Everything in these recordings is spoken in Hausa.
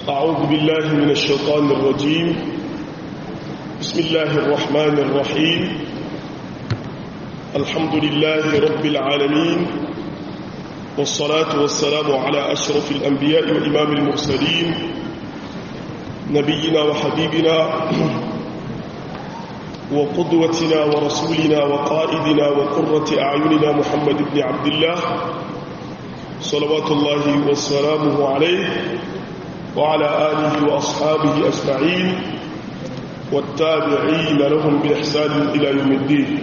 أعوذ بالله من الشيطان الرجيم بسم الله الرحمن الرحيم الحمد لله رب العالمين والصلاة والسلام على أشرف الأنبياء وإمام المرسلين نبينا وحبيبنا وقدوتنا ورسولنا وقائدنا وقرة أعيننا محمد بن عبد الله صلوات الله وسلامه عليه وعلى آله وأصحابه أجمعين والتابعين لهم بإحسان إلى يوم الدين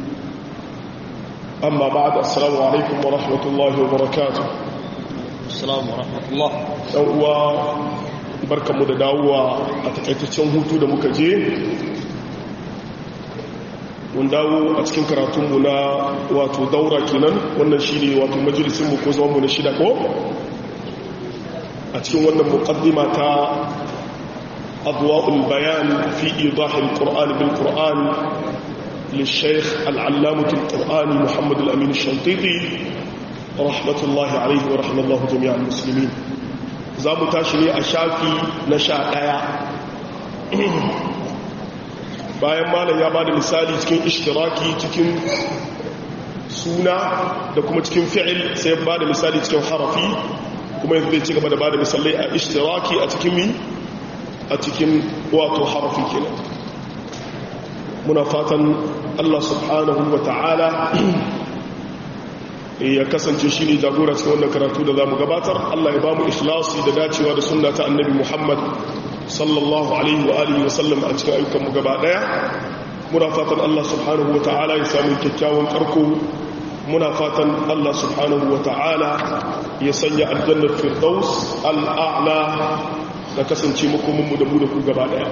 أما بعد السلام عليكم ورحمة الله وبركاته السلام ورحمة الله يوم barka mu da dawowa a takaitaccen hutu da muka je mun dawo a cikin karatunmu na wato daura kenan wannan shi ne wato majalisinmu ko zamanmu na shida ko a cikin wannan muqaddima ta adwa'ul bayan fi idahil qur'an bil qur'an للشيخ العلامة القرآني محمد الأمين الشنطيطي رحمة الله عليه ورحمة الله جميع المسلمين زامو تاشني أشافي نشاء آية bayan malam ya ba da misali cikin ishtiraki cikin suna da kuma cikin fi'il sai ba da misali cikin harafi kuma yanzu zai ci gaba da ba da misalai a ishtiraki a cikin mi a cikin wato harafi kenan muna fatan Allah subhanahu wa ta'ala ya kasance shi ne jagora cikin wannan karatu da za mu gabatar Allah ya ba mu ikhlasi da dacewa da sunna ta annabi Muhammad sallallahu alaihi wa alihi wasallam a cikin ayyukanmu gaba daya muna fatan Allah subhanahu wa ta'ala ya samu kyakkyawan karko muna fatan Allah subhanahu wa ta'ala ya sanya aljannar firdaus al'a'la da kasance makomanmu da mu da ku gaba daya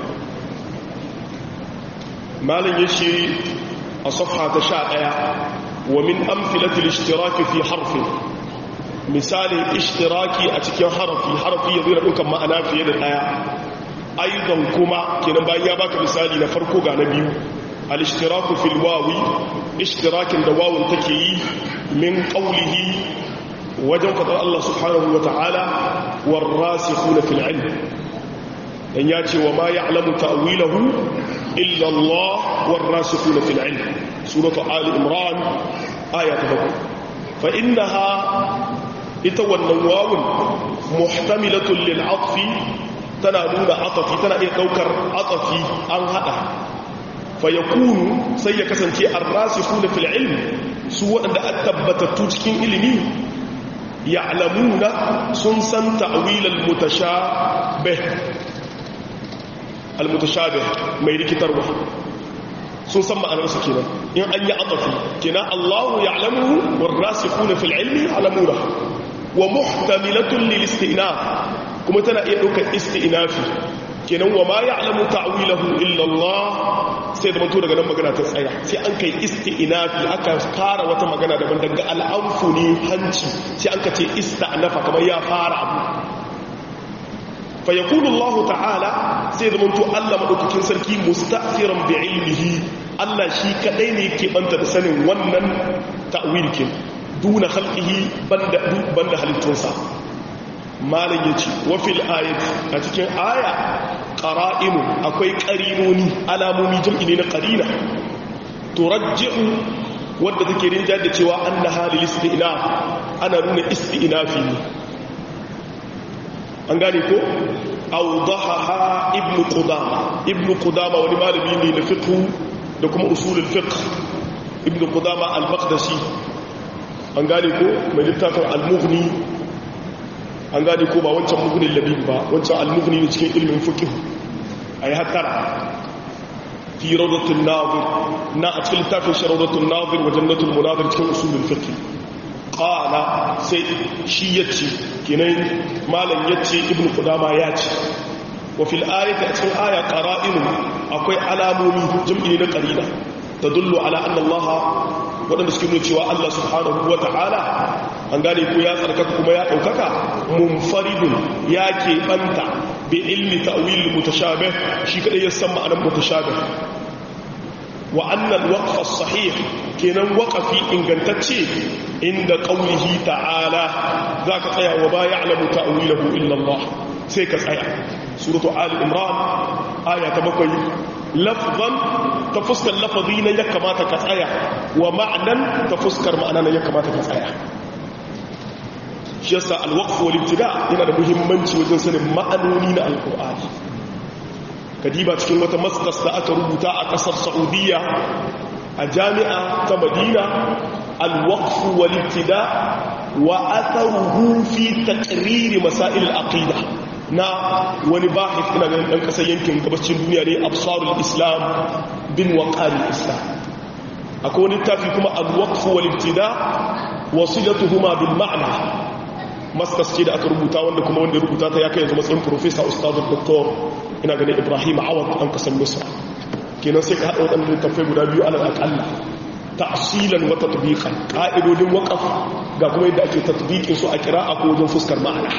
malin yace a safha ta sha daya wa min amfilatil ishtiraki fi harfin misalin ishtiraki a cikin harafi harafi ya zira dukkan ma'ana fiye da daya aidan kuma kenan bayan ya baka misali na farko ga na biyu al-ishtiraku fil wawi ishtirakin da wawun take yi min qawlihi wajen fadar Allah subhanahu wa ta'ala warasikhuna fil ilm dan ya ce wa ma ya'lamu ta'wilahu illa Allah warasikhuna fil ilm suratu ali imran aya ta 7 fa innaha ita wannan wawun muhtamilatun lil 'atfi tana nuna atafi tana iya daukar atafi an hada fa yakunu sai ya kasance ar-rasikhuna fil ilm su wadanda an tabbatattu cikin ilimi ya'lamuna sun san ta'wil al-mutashabih al-mutashabih mai rikitarwa sun san ma'anar su kenan in an yi atafi kenan Allahu ya'lamu war-rasikhuna fil ilmi ya'lamuna wa muhtamilatun lil istinaf kuma tana iya ɗaukar isti'inafi kenan wa ma ya'lamu ta'wilahu illa Allah sai da manto daga nan magana ta tsaya sai an kai isti'inafi aka fara wata magana daban daga al'anfu ne hanci sai an ka ce ista'nafa kamar ya fara abu fa yaqulu Allah ta'ala sai da manto Allah madaukakin sarki mustafiran bi ilmihi Allah shi kadai ne yake banta da sanin wannan ta'wil kin duna khalqihi banda banda halittunsa malin ya ce wafil ayat a cikin aya ƙara'inu akwai ƙarinoni alamomi jam'i ne na ƙarina turajji'u wadda take rinja da cewa an na halin isti'ina ana nuna isti'inafi ne an gane ko audaha ibnu qudama ibnu qudama wani malami ne na fiqh da kuma usulul fiqh ibnu qudama al-maqdisi an gane ko mai littafin al-mughni an gane ko ba wancan mugunin labib ba wancan almugni ne cikin ilimin fiqh ayi hatara fi rawdatul nadir na a cikin littafin sharawdatul nadir wa jannatul munadir cikin usulul fiqh qala sai shi yace kinan malam yace ibnu qudama yace wa fil ayati a cikin aya qara'inu akwai alamomi jam'i na qarina tadullu ala anna allaha waɗanda suke nuna cewa Allah subhanahu wa ta'ala an gane ko ya tsarkaka kuma ya ɗaukaka munfaridun ya keɓanta bi ilmi ta'wil mutashabih shi kadai ya san ma'anar mutashabih wa annal waqfa sahih kenan waqafi ingantacce inda qawlihi ta'ala zaka tsaya wa ba ya'lamu ta'wilahu illa Allah sai ka tsaya suratu ali imran aya ta bakwai lafzan ta fuskar lafazi na ya kamata ka tsaya wa ma'anan ta fuskar ma'ana na ya kamata ka tsaya shi yasa alwaqf wal ibtida yana da muhimmanci wajen sanin ma'anoni na alqur'ani kadiba cikin wata masters da aka rubuta a kasar saudiya a jami'a ta madina alwaqf wal ibtida wa atharuhu fi taqrir masail al-aqida na wani bahith ina ganin dan kasar yankin gabacin duniya ne absarul islam bin waqari islam akwai wani tafi kuma al-waqf wal ibtida wasilatuhuma bil ma'na masters ce da aka rubuta wanda kuma wanda rubuta ta ya kai yanzu matsayin professor ustadu doktor ina ganin ibrahim awad an kasar misra kenan sai ka haɗa waɗanda littattafai guda biyu alal aƙalla ta'asilan wa tatbiqan ƙa'idodin waƙaf ga kuma yadda ake tatbiqin su a kira'a ko wajen fuskar ma'ana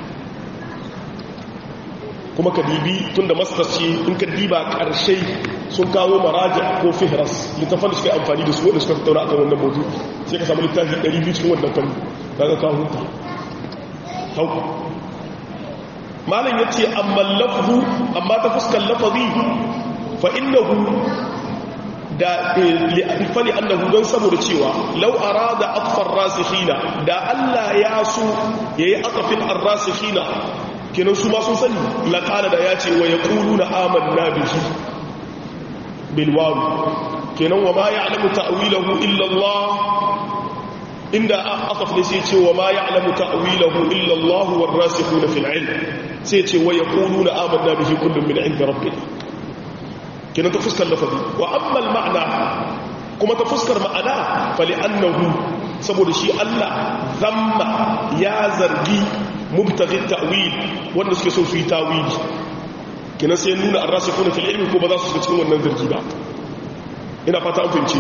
kuma ka dibi tunda masters ce in ka diba ƙarshe sun kawo maraja ko fihras littafan da suka yi amfani da su wanda suka tattauna akan wannan mawdu sai ka samu littafi 200 cikin wannan fanni daga ka huta hauku malam ya ce amma lafzu amma ta fuskar lafazi fa innahu da fali annahu don saboda cewa lau arada atfar rasikhina da Allah ya so yayi atafin ar-rasikhina kenan su ma sun sani laqala da ya ce wa yaquluna amanna bihi bil waw kenan wa ma ya'lamu ta'wilahu illa Allah inda asaf ne sai ce wa ma ya'lamu ta'wilahu illa Allah war rasikhuna fil ilm sai ce wa yaquluna amanna bihi kullun min 'inda rabbina kenan ta fuskar lafazi wa amma al ma'na kuma ta fuskar ma'ana fali annahu saboda shi Allah zamma ya zargi mubtaghi ta'wil wanda suke so su yi tawili kenan sai nuna ar-rasikhuna fil ilm ko ba za su shiga cikin wannan zargi ba ina fata an fahimci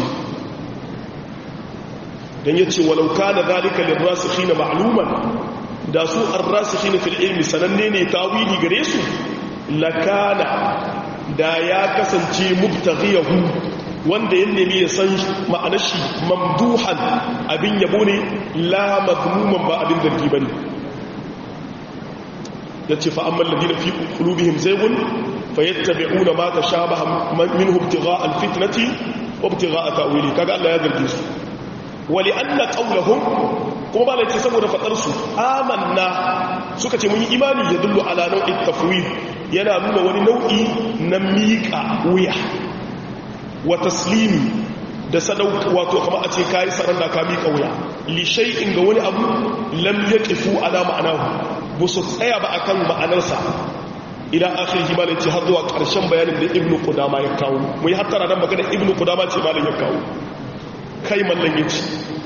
dan yace walau kana zalika lirrasikhina ma'luman da su ar-rasikhina fil ilmi sananne ne tawili gare su lakana da ya kasance mubtaghiyahu wanda ya nemi ya san ma'anar shi mamduhan abin yabo ne la madmuman ba abin zargi bane yace fa amma alladhina fi qulubihim zaygun fayattabi'una ma tashabaha minhu ibtigha'a al-fitnati wa ibtigha'a ta'wili kaga Allah ya zargi su wali anna qawluhum kuma ba laice saboda fadar su amanna suka ce mun yi imani ya dullu ala nau'in tafwid yana nuna wani nau'i na miƙa wuya wa taslimi da sadauka wato kama a ce kayi saranda ka miƙa wuya li shay'in ga wani abu lam yaqifu ala ma'anahu ba su tsaya ba akan ma'anarsa ila akhirih ma laice har zuwa ƙarshen bayanin da ibnu qudama ya kawo mu yi hattara dan magana ibnu qudama ce malam ya kawo kai mallan yace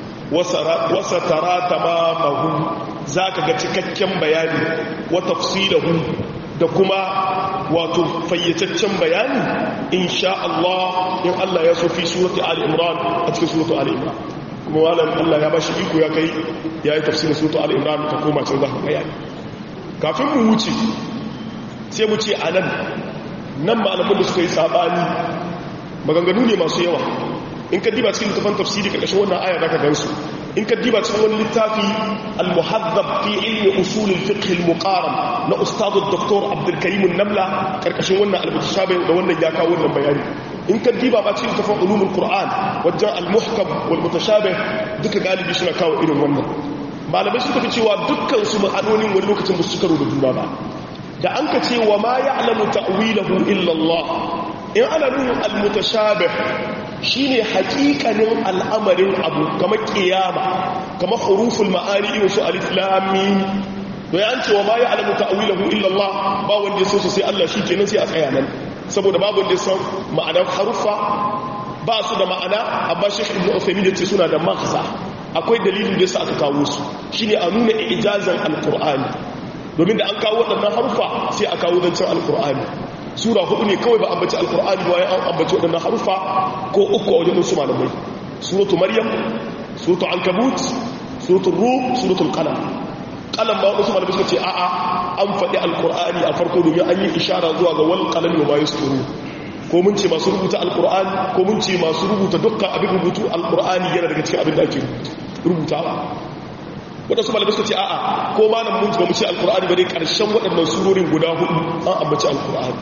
wasa tara tamamahu zaka ga cikakken bayani wa tafsilahu da kuma wato fayyataccen bayani insha Allah in Allah ya so fi surati ali imran a cikin surati ali imran kuma wannan Allah ya bashi iko ya kai yayi tafsirin surati ali imran ka koma can zaka bayani kafin mu wuce sai mu ce anan nan malamin da suka yi sabani maganganu ne masu yawa in ka diba cikin littafin tafsiri karkashin wannan aya zaka gansu in ka diba cikin wani littafi al-muhaddab fi ilmi usul al-fiqh al-muqaram na ustad dr Abdul Karim an-Namla karkashin wannan al-mutashabih da wannan ya kawo wannan bayani in ka diba ba cikin littafin ulumul qur'an wajen al-muhkam wal mutashabih duka galibi suna kawo irin wannan malamai suka fi cewa dukkan su ma'anonin wani lokacin ba su karo da juna ba da an ka ce wa ma ya'lamu ta'wilahu illa Allah in ana nuna al-mutashabih shine hakikanin al'amarin abu kamar kiyama kamar huruful ma'ani irin su alif lam mim to ya ce wa ma ya'lamu ta'wilahu illa Allah ba wanda ya so sai Allah kenan sai a tsaya nan saboda babu wanda ya san ma'anar harufa ba su da ma'ana amma Sheikh Ibn Uthaymeen yace suna da maghza akwai dalilin da yasa aka kawo su shine a nuna ijazan alqur'ani domin da an kawo waɗannan harufa sai a kawo zancen alqur'ani sura hudu ne kawai ba ambaci alkur'ani ba ya ambaci waɗannan harufa ko uku a wajen wasu malamai suratu maryam suratu ankabut suratu rum suratu qalam qalam ba wasu malamai suka ce a'a an faɗi alkur'ani a farko domin an yi ishara zuwa ga wal qalam wa ma yasturu ko mun ce masu rubuta alkur'ani ko mun ce masu rubuta dukkan abin rubutu alkur'ani yana daga cikin abin da ake rubutawa waɗansu malamai suka ce a'a ko ma nan mun ba mu ce alkur'ani ba dai ƙarshen waɗannan surorin guda hudu an ambaci alkur'ani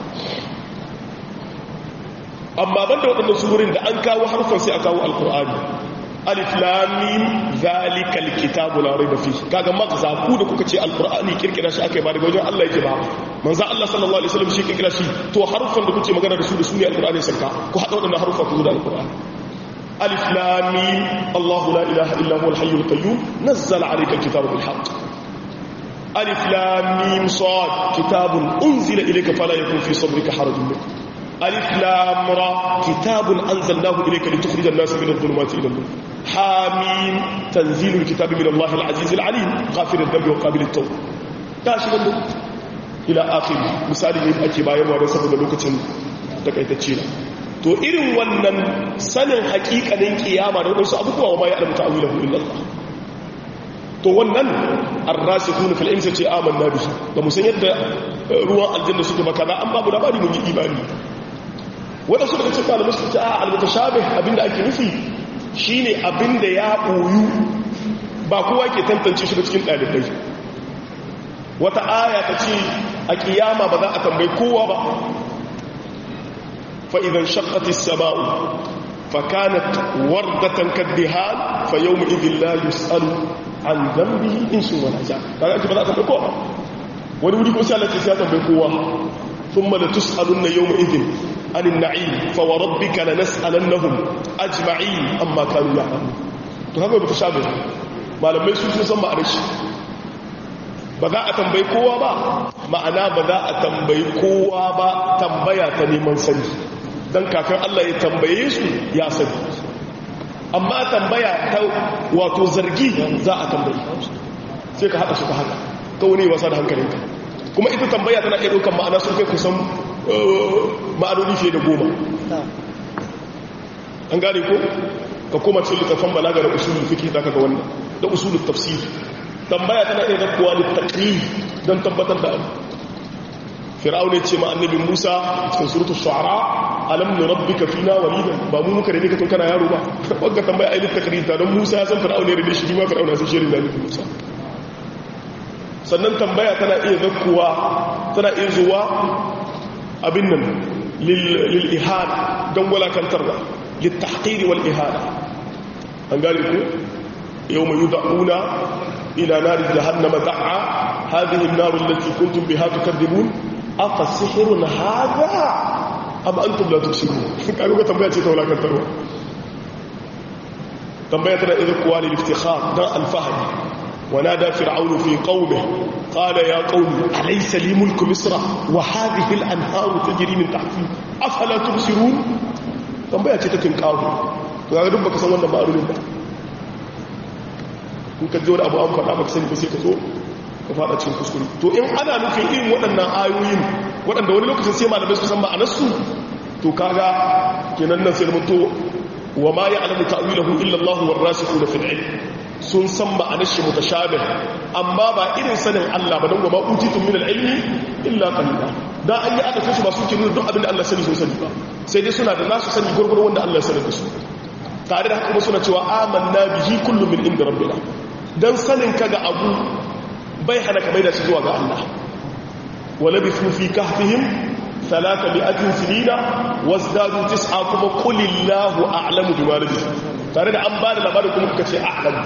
amma ban da waɗannan surorin da an kawo harfan sai a kawo alkur'ani alif lamim zalikal kitabu la raiba fi kaga makza ku da kuka ce alkur'ani kirkira shi akai ba daga wajen Allah yake ba manzo Allah sallallahu alaihi wasallam shi kirkira shi to harfan da kuke magana da su da su ne alkur'ani sarka ku hada waɗannan harfa ku da alkur'ani alif lam mim Allahu la ilaha illa huwal hayyul qayyum nazzala alayka alkitaba bil haqq alif lam mim sad kitabun unzila ilayka fala yakun fi sadrika harajun minhu alif lam ra kitabun anzalnahu ilayka litukhrijan an-nasa min adh-dhulumati ila an-nur hamim tanzilul kitabi min Allah al-aziz al-alim ghafir adh-dhanbi wa qabil at-tawb tashi wannan ila akhir misali ne ake bayarwa da saboda lokacin takaitacce to irin wannan sanin hakikanin kiyama da wadansu abubuwa wa ma ya alamu ta'awilahu illa Allah to wannan ar-rasikhun fil ilmi sai amanna bihi ba mu san yadda ruwan aljanna suke ba kaza an babu labari mun yi imani wanda su daga cikin malamai suka ce a al-mutashabih abinda ake nufi shine abinda ya boyu ba kowa ke tantance shi ba cikin dalibai wata aya ta ce a kiyama ba za a tambayi kowa ba fa idan shaqqat as-sama'u fa kanat wardatan kaddihan fa yawma idhin la yus'alu an dhanbihi insun wala jan kaga ake ba za a tambayi kowa wani wuri ko sai Allah ya tambayi kowa thumma la tus'alunna yawma idhin عن النعيم فوربك لنسألنهم أجمعين أما كانوا يعملون to haka ba ta sha bai malamai su sun san ma'anar shi ba za a tambayi kowa ba ma'ana ba za a tambayi kowa ba tambaya ta neman sani don kafin Allah ya tambaye su ya sani amma tambaya ta wato zargi za a tambayi sai ka haɗa su ka haka ka wani wasa da hankalinka kuma ita tambaya tana iya ɗaukar ma'ana sun kai kusan ma'anoni fiye da goma an gane ko ka koma cikin littafin balaga da usulul fiqh zaka ga wannan da usulul tafsir tambaya tana iya zakkuwa da taqrir don tabbatar da abu fir'aun ya ce ma annabi Musa cikin suratul shu'ara alam nurabbika fina walida ba mu muka rene ka tun kana yaro ba wanda tambaya ayi taqrir ta don Musa ya san fir'aun ya rene shi ma fir'aun ya san shi rene Musa sannan tambaya tana iya zakkuwa tana iya zuwa abin nan lil ihana don walakantarwa للتحقير والإهانة أن قال لكم يوم يدعون إلى نار جهنم دعا هذه النار التي كنتم بها تكذبون أفسحر هذا أم أنتم لا تبصرون قالوا تنبيه تيتا ولا كنتروا تنبيه تنا إذا قوالي الافتخار دا الفهد ونادى فرعون في قومه قال يا قوم أليس لي ملك مصر وهذه الأنهار تجري من تحتي أفلا تبصرون tambaya ce ta tinkawo to ga duk baka san wannan ma'arunin ba in ka ji wani abu an faɗa baka sani ba sai ka zo ka faɗa cikin kuskure to in ana nufin irin waɗannan ayoyin waɗanda wani lokacin sai malamai su san ma'anarsu to kaga kenan nan sai mutu wa ma ya'lamu ta'wilahu illa Allah war rasikhuna fil ilm sun san ma'anar shi mutashabih amma ba irin sanin Allah ba don gaba utitum min al-ilmi illa qalila dan an yi aka kashi ba su ke nuna duk abin da Allah sani sun sani ba sai dai suna da nasu sani gurgurun wanda Allah sani da su tare da kuma suna cewa amanna bihi kullu min inda rabbina dan sanin ka ga abu bai hana ka maida shi zuwa ga Allah wala bi fi kahfihim ثلاثة مئة سنين وازدادوا تسعة كما قل الله أعلم بما لبثوا tare da an ba da labarin kuma kuka ce a'lam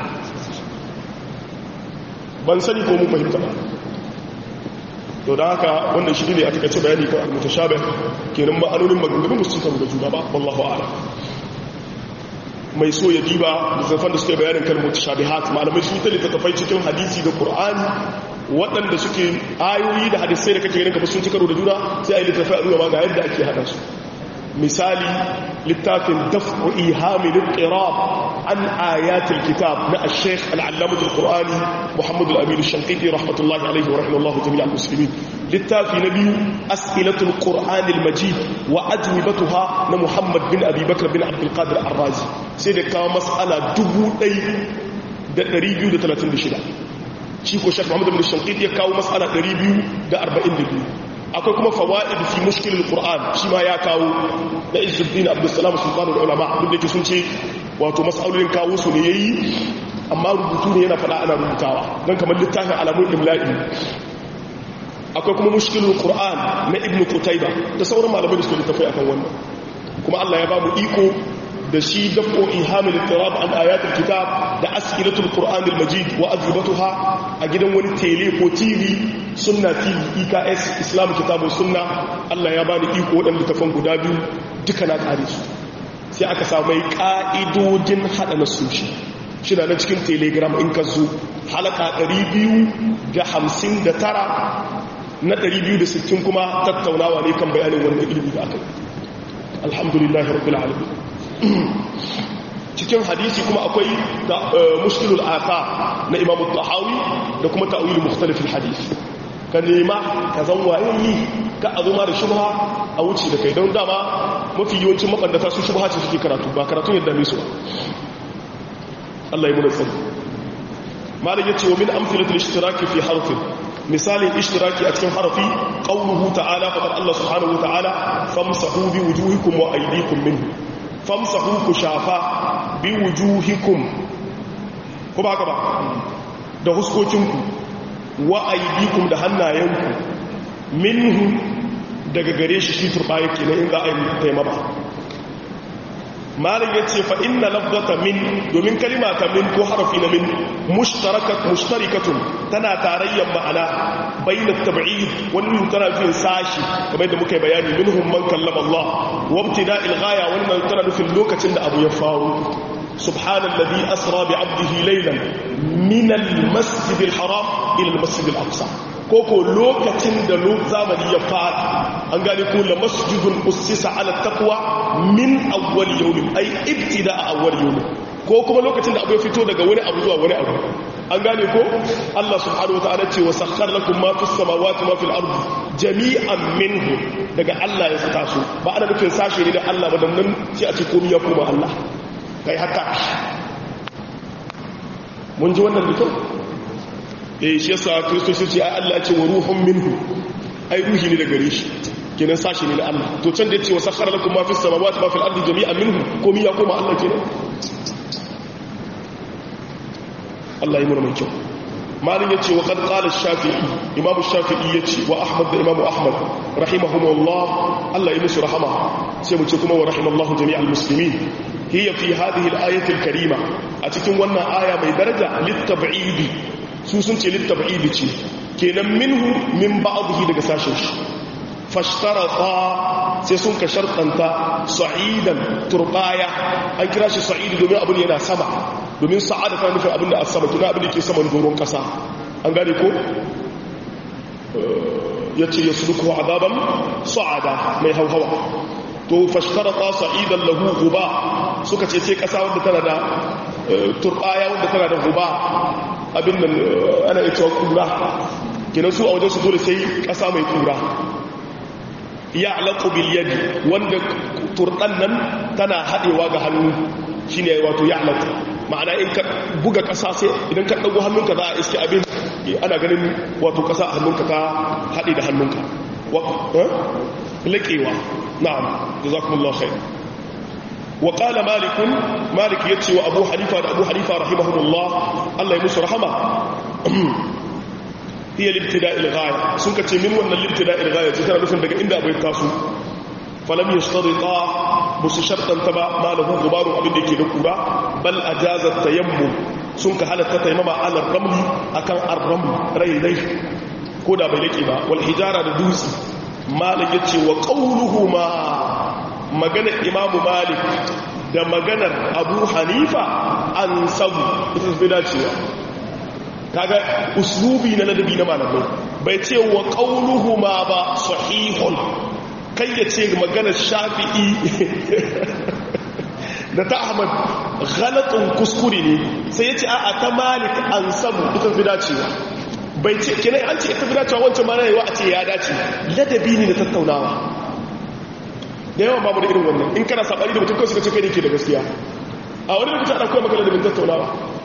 ban sani ko mun fahimta ba to da haka wannan shi ne a takaice bayani kan al-mutashabih kenan ma'anonin maganganun musu kan da juna ba wallahu a'lam mai so ya diba littafan da suke bayanin kan mutashabihat malamai sun ta littattafai cikin hadisi da qur'ani waɗanda suke ayoyi da hadisai da kake ganin ka sun ci karo da juna sai a yi littafai a zuwa ga yadda ake hada su misali littafin daf'u ihamil qirab an ayatil kitab na al-sheikh al-allamah al-qur'ani muhammad al-amin al-shanqiti rahmatullahi alayhi wa rahimahullahu jami'a al-muslimin littafi na biyu as'ilatul qur'an al-majid wa ajwibatuha na muhammad bin abi bakr bin abdul qadir ar-razi sai da kawo mas'ala 1236 shi ko shek muhammad bin shanqiti ya kawo mas'ala 242 akwai kuma fawaid fi mushkilul qur'an shi ma ya kawo da izzuddin abdussalam sultanul ulama duk da ke sun ce wato mas'alolin kawo su ne yayi amma rubutu ne yana faɗa ana rubutawa don kamar littafin alamun imla'i akwai kuma mushkilul qur'an na ibnu qutayba da sauran malamai da suka littafai akan wannan kuma Allah ya ba mu iko da shi dafo ihamil ittirab an ayatul kitab da as'ilatul qur'an al-majid wa ajwibatuha a gidan wani tele ko tv sunna tv eks islam kitabu sunna Allah ya bani iko waɗanda tafan guda biyu duka na ƙare su sai aka samu ƙa'idodin haɗa na sushi shi na cikin telegram in ka zo halaka 259 na 260 kuma tattaunawa ne kan bayanin wannan ilimi da aka yi alhamdulillah rabbil alamin cikin hadisi kuma akwai da mushkilul asa na imamu tahawi da kuma ta'wilu mukhtalifil hadisi ka nema ka zan waye ka a zoma da shubha a wuce da kai don dama mafi yawancin mabandata su shubha ce suke karatu ba karatun yadda ne su ba Allah ya muna tsari malam yace wa min amthilatil ishtiraki fi harfin misalin ishtiraki a cikin harafi qawluhu ta'ala faqad Allah subhanahu wa ta'ala famsahu bi wujuhikum wa aydikum minhu famsahu ku shafa bi wujuhikum ko ba ka ba da huskokinku wa aydikum da hannayenku minhu daga gare shi shi turba yake na in za a yi taimama malin ya ce fa inna lafzata min domin kalima ta min ko harafi na min mushtarikatun tana tarayyar ma'ana bayyana tab'id wannan tana nufin sashi kamar yadda muka yi bayani minhum man kallama Allah wa ibtida'il ghaya wannan tana nufin lokacin da abu ya faru subhanallazi asra bi 'abdihi laylan min al-masjid al-haram ila al-masjid al-aqsa koko lokacin da zamani ya fara an gane ko la masjidun ussisa ala taqwa min awwal yawmin ay ibtida awwal yawmin ko kuma lokacin da abu ya fito daga wani abu zuwa wani abu an gane ko Allah subhanahu wa ta'ala ce wa sakhkhara lakum ma fis samawati ma fil ardi jami'an minhu daga Allah ya saka su ba ana nufin sashe ne da Allah ba dan nan sai a ce komai ya koma Allah kai haka mun ji wannan da kyau eh shi yasa kristoci ce ai Allah ce wa ruhun minhu ai ruhi ne daga gare shi kenan sashi ne na Allah to can da yace wa sakhara lakum ma fis samawati ma fil ardi jami'an minhu komai ya koma Allah kenan Allah ya mura mai kyau malin yace wa qad qala ash-shafi'i imam ash-shafi'i yace wa ahmad da imam ahmad rahimahumullah Allah ya musu rahama sai mu ce kuma wa rahimallahu jami'al muslimin hiya fi hadhihi al-ayati al-karima a cikin wannan aya mai daraja lit-tab'idi su sun ce littab'idi ce kenan minhu min ba'dhi daga sashen shi fashtarata sai sun ka shartanta sa'idan turbaya an kira shi sa'idi domin abin yana sama domin sa'ada ta nufin abin da a sama tuna abin da ke saman doron kasa an gane ko ya ce ya suluku azaban sa'ada mai hauhawa to fashtarata sa'idan lahu guba suka ce sai kasa wanda tana da turbaya wanda tana da guba abin nan ana ita kura kinan su a wajen su dole sai kasa mai kura ya alaƙo biliyadi wanda turɗan nan tana haɗewa ga hannu shi ne wato ya alaƙo ma'ana in ka buga ƙasa sai idan ka ɗago hannunka za a iske abin ana ganin wato ƙasa a hannunka ta haɗe da hannunka laƙewa na'am da za kuma Allah وقال مالك مالك يتي وابو حنيفه ابو حنيفه رحمه الله الله يمس رحمه هي الابتداء الغايه sun kace min wannan ibtida'il ghaya ce tana nufin daga inda abai taso falam yashtarita musu shartan ta ba malahu gubaru abin da yake da kura bal ajaza tayammum sun ka halatta tayammama ala ramli akan ar-raml raidai ko da bai lake ba wal hijara da dutse malik yace wa qawluhuma maganar imamu malik da maganar abu hanifa an sabu ita fi dacewa kaga uslubi na ladabi na malamai bai ce wa ƙaunuhu ma ba sahihun kai ya ce maganar shafi'i da ta ahmad ghalatun kuskure ne sai ya ce a ta malik an sabu ita fi dacewa bai ce kinai an ce ita fi dacewa wancan ma na yawa a ce ya dace ladabi ne da tattaunawa da yawan babu da irin wannan in kana sabari da mutum kawai suka ce kai ne ke da gaskiya a wani lokaci ana koya maka da bin tattaunawa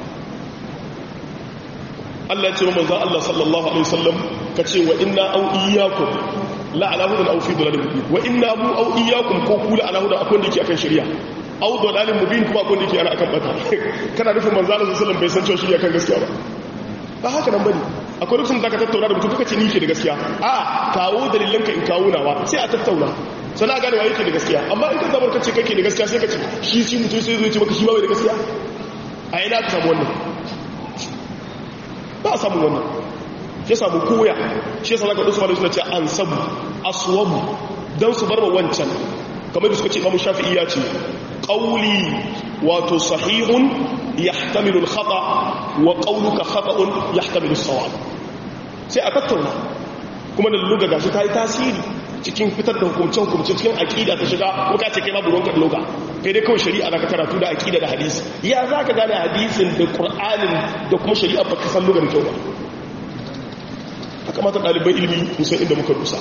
Allah ya ce manzon Allah sallallahu alaihi wasallam ka ce wa inna au iyyakum la ala hudan aw fi dalalin mubin wa inna bu au iyyakum ko ku la ala hudan akwai da yake akan shari'a au dalalin mubin kuma akwai da yake ana akan bata kana nufin manzo Allah sallallahu alaihi wasallam bai san cewa shi akan gaskiya ba ba haka nan bane akwai lokacin da ka tattauna da mutum kaka ce ni ke da gaskiya a kawo dalilanka in kawo nawa sai a tattauna sana gane wa yake da gaskiya amma in ka zabar ka ce kake da gaskiya sai ka ce shi shi mutum sai zai ce maka shi ba bai da gaskiya a ina ka samu wannan ba a samu wannan ya samu koya shi yasa zaka dusu malai suna ce an sabu aswabu dan su bar wa wancan kamar da suka ce imamu shafi'i ya ce qawli wato sahihun yahtamilu al-khata wa qawluka khata'un yahtamilu as-sawab sai a tattauna kuma da luga gashi ta yi tasiri cikin fitar da hukumcen hukumce cikin aƙida ta shiga ko ka ce kai babu ruwanka da luga kai dai kawai shari'a za ka karatu da aƙida da hadisi ya za ka gane hadisin da ƙur'anin da kuma shari'a ba ka san lugar kyau ba a kamata ɗaliban ilimi musan inda muka dusa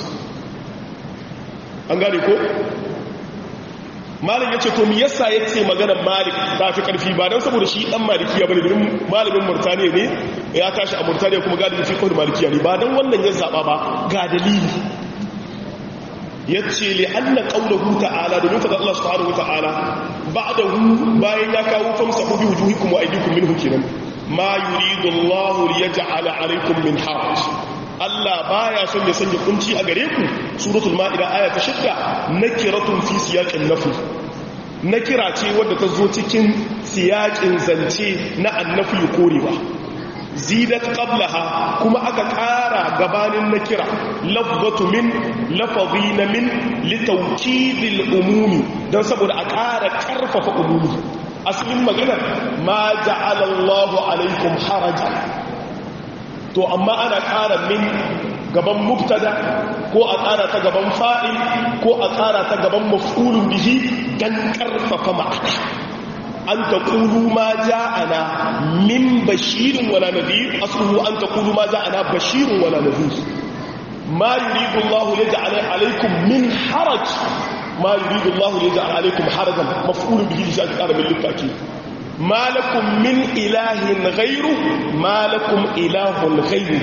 an gane ko malam ya ce to mi yasa ya ce maganar malik ta fi ƙarfi ba don saboda shi ɗan malikiya ba ne domin malamin murtaniya ne ya tashi a murtaniya kuma galibin fi kawai malikiya ne ba don wannan ya zaɓa ba ga dalili ya ce li anna qawluhu ta'ala domin fadar Allah subhanahu wa ta'ala ba'dahu bayan ya kawo famsahu bi wujuhikum wa aydikum minhu kenan ma yuridu Allah li yaj'ala alaykum min haraj Allah baya son ya sanya kunci a gare ku suratul maida aya ta 6 nakiratun fi siyaqin nafi nakira ce wadda ta zo cikin siyaƙin zance na annafi korewa zidat qablaha kuma aka ƙara gabanin na kira lafzatu min lafazi na min litawkidil umumi don saboda a ƙara ƙarfafa umumi asalin maganar ma ja'ala Allahu alaikum harajan to amma ana ƙara min gaban mubtada ko a ƙara ta gaban fa'il ko a ƙara ta gaban maf'ulun bihi don ƙarfafa ma'ana an ta ƙulu ma ja'ana min bashirin wala nadir asluhu an ta ƙulu ma ja'ana bashirin wala nadir ma yuridu Allah ya ja'ala alaikum min haraj ma yuridu Allah ya ja'ala alaikum harajan maf'ulun bihi shi aka ƙara min littafi ma lakum min ilahin ghairu ma lakum ilahun ghairu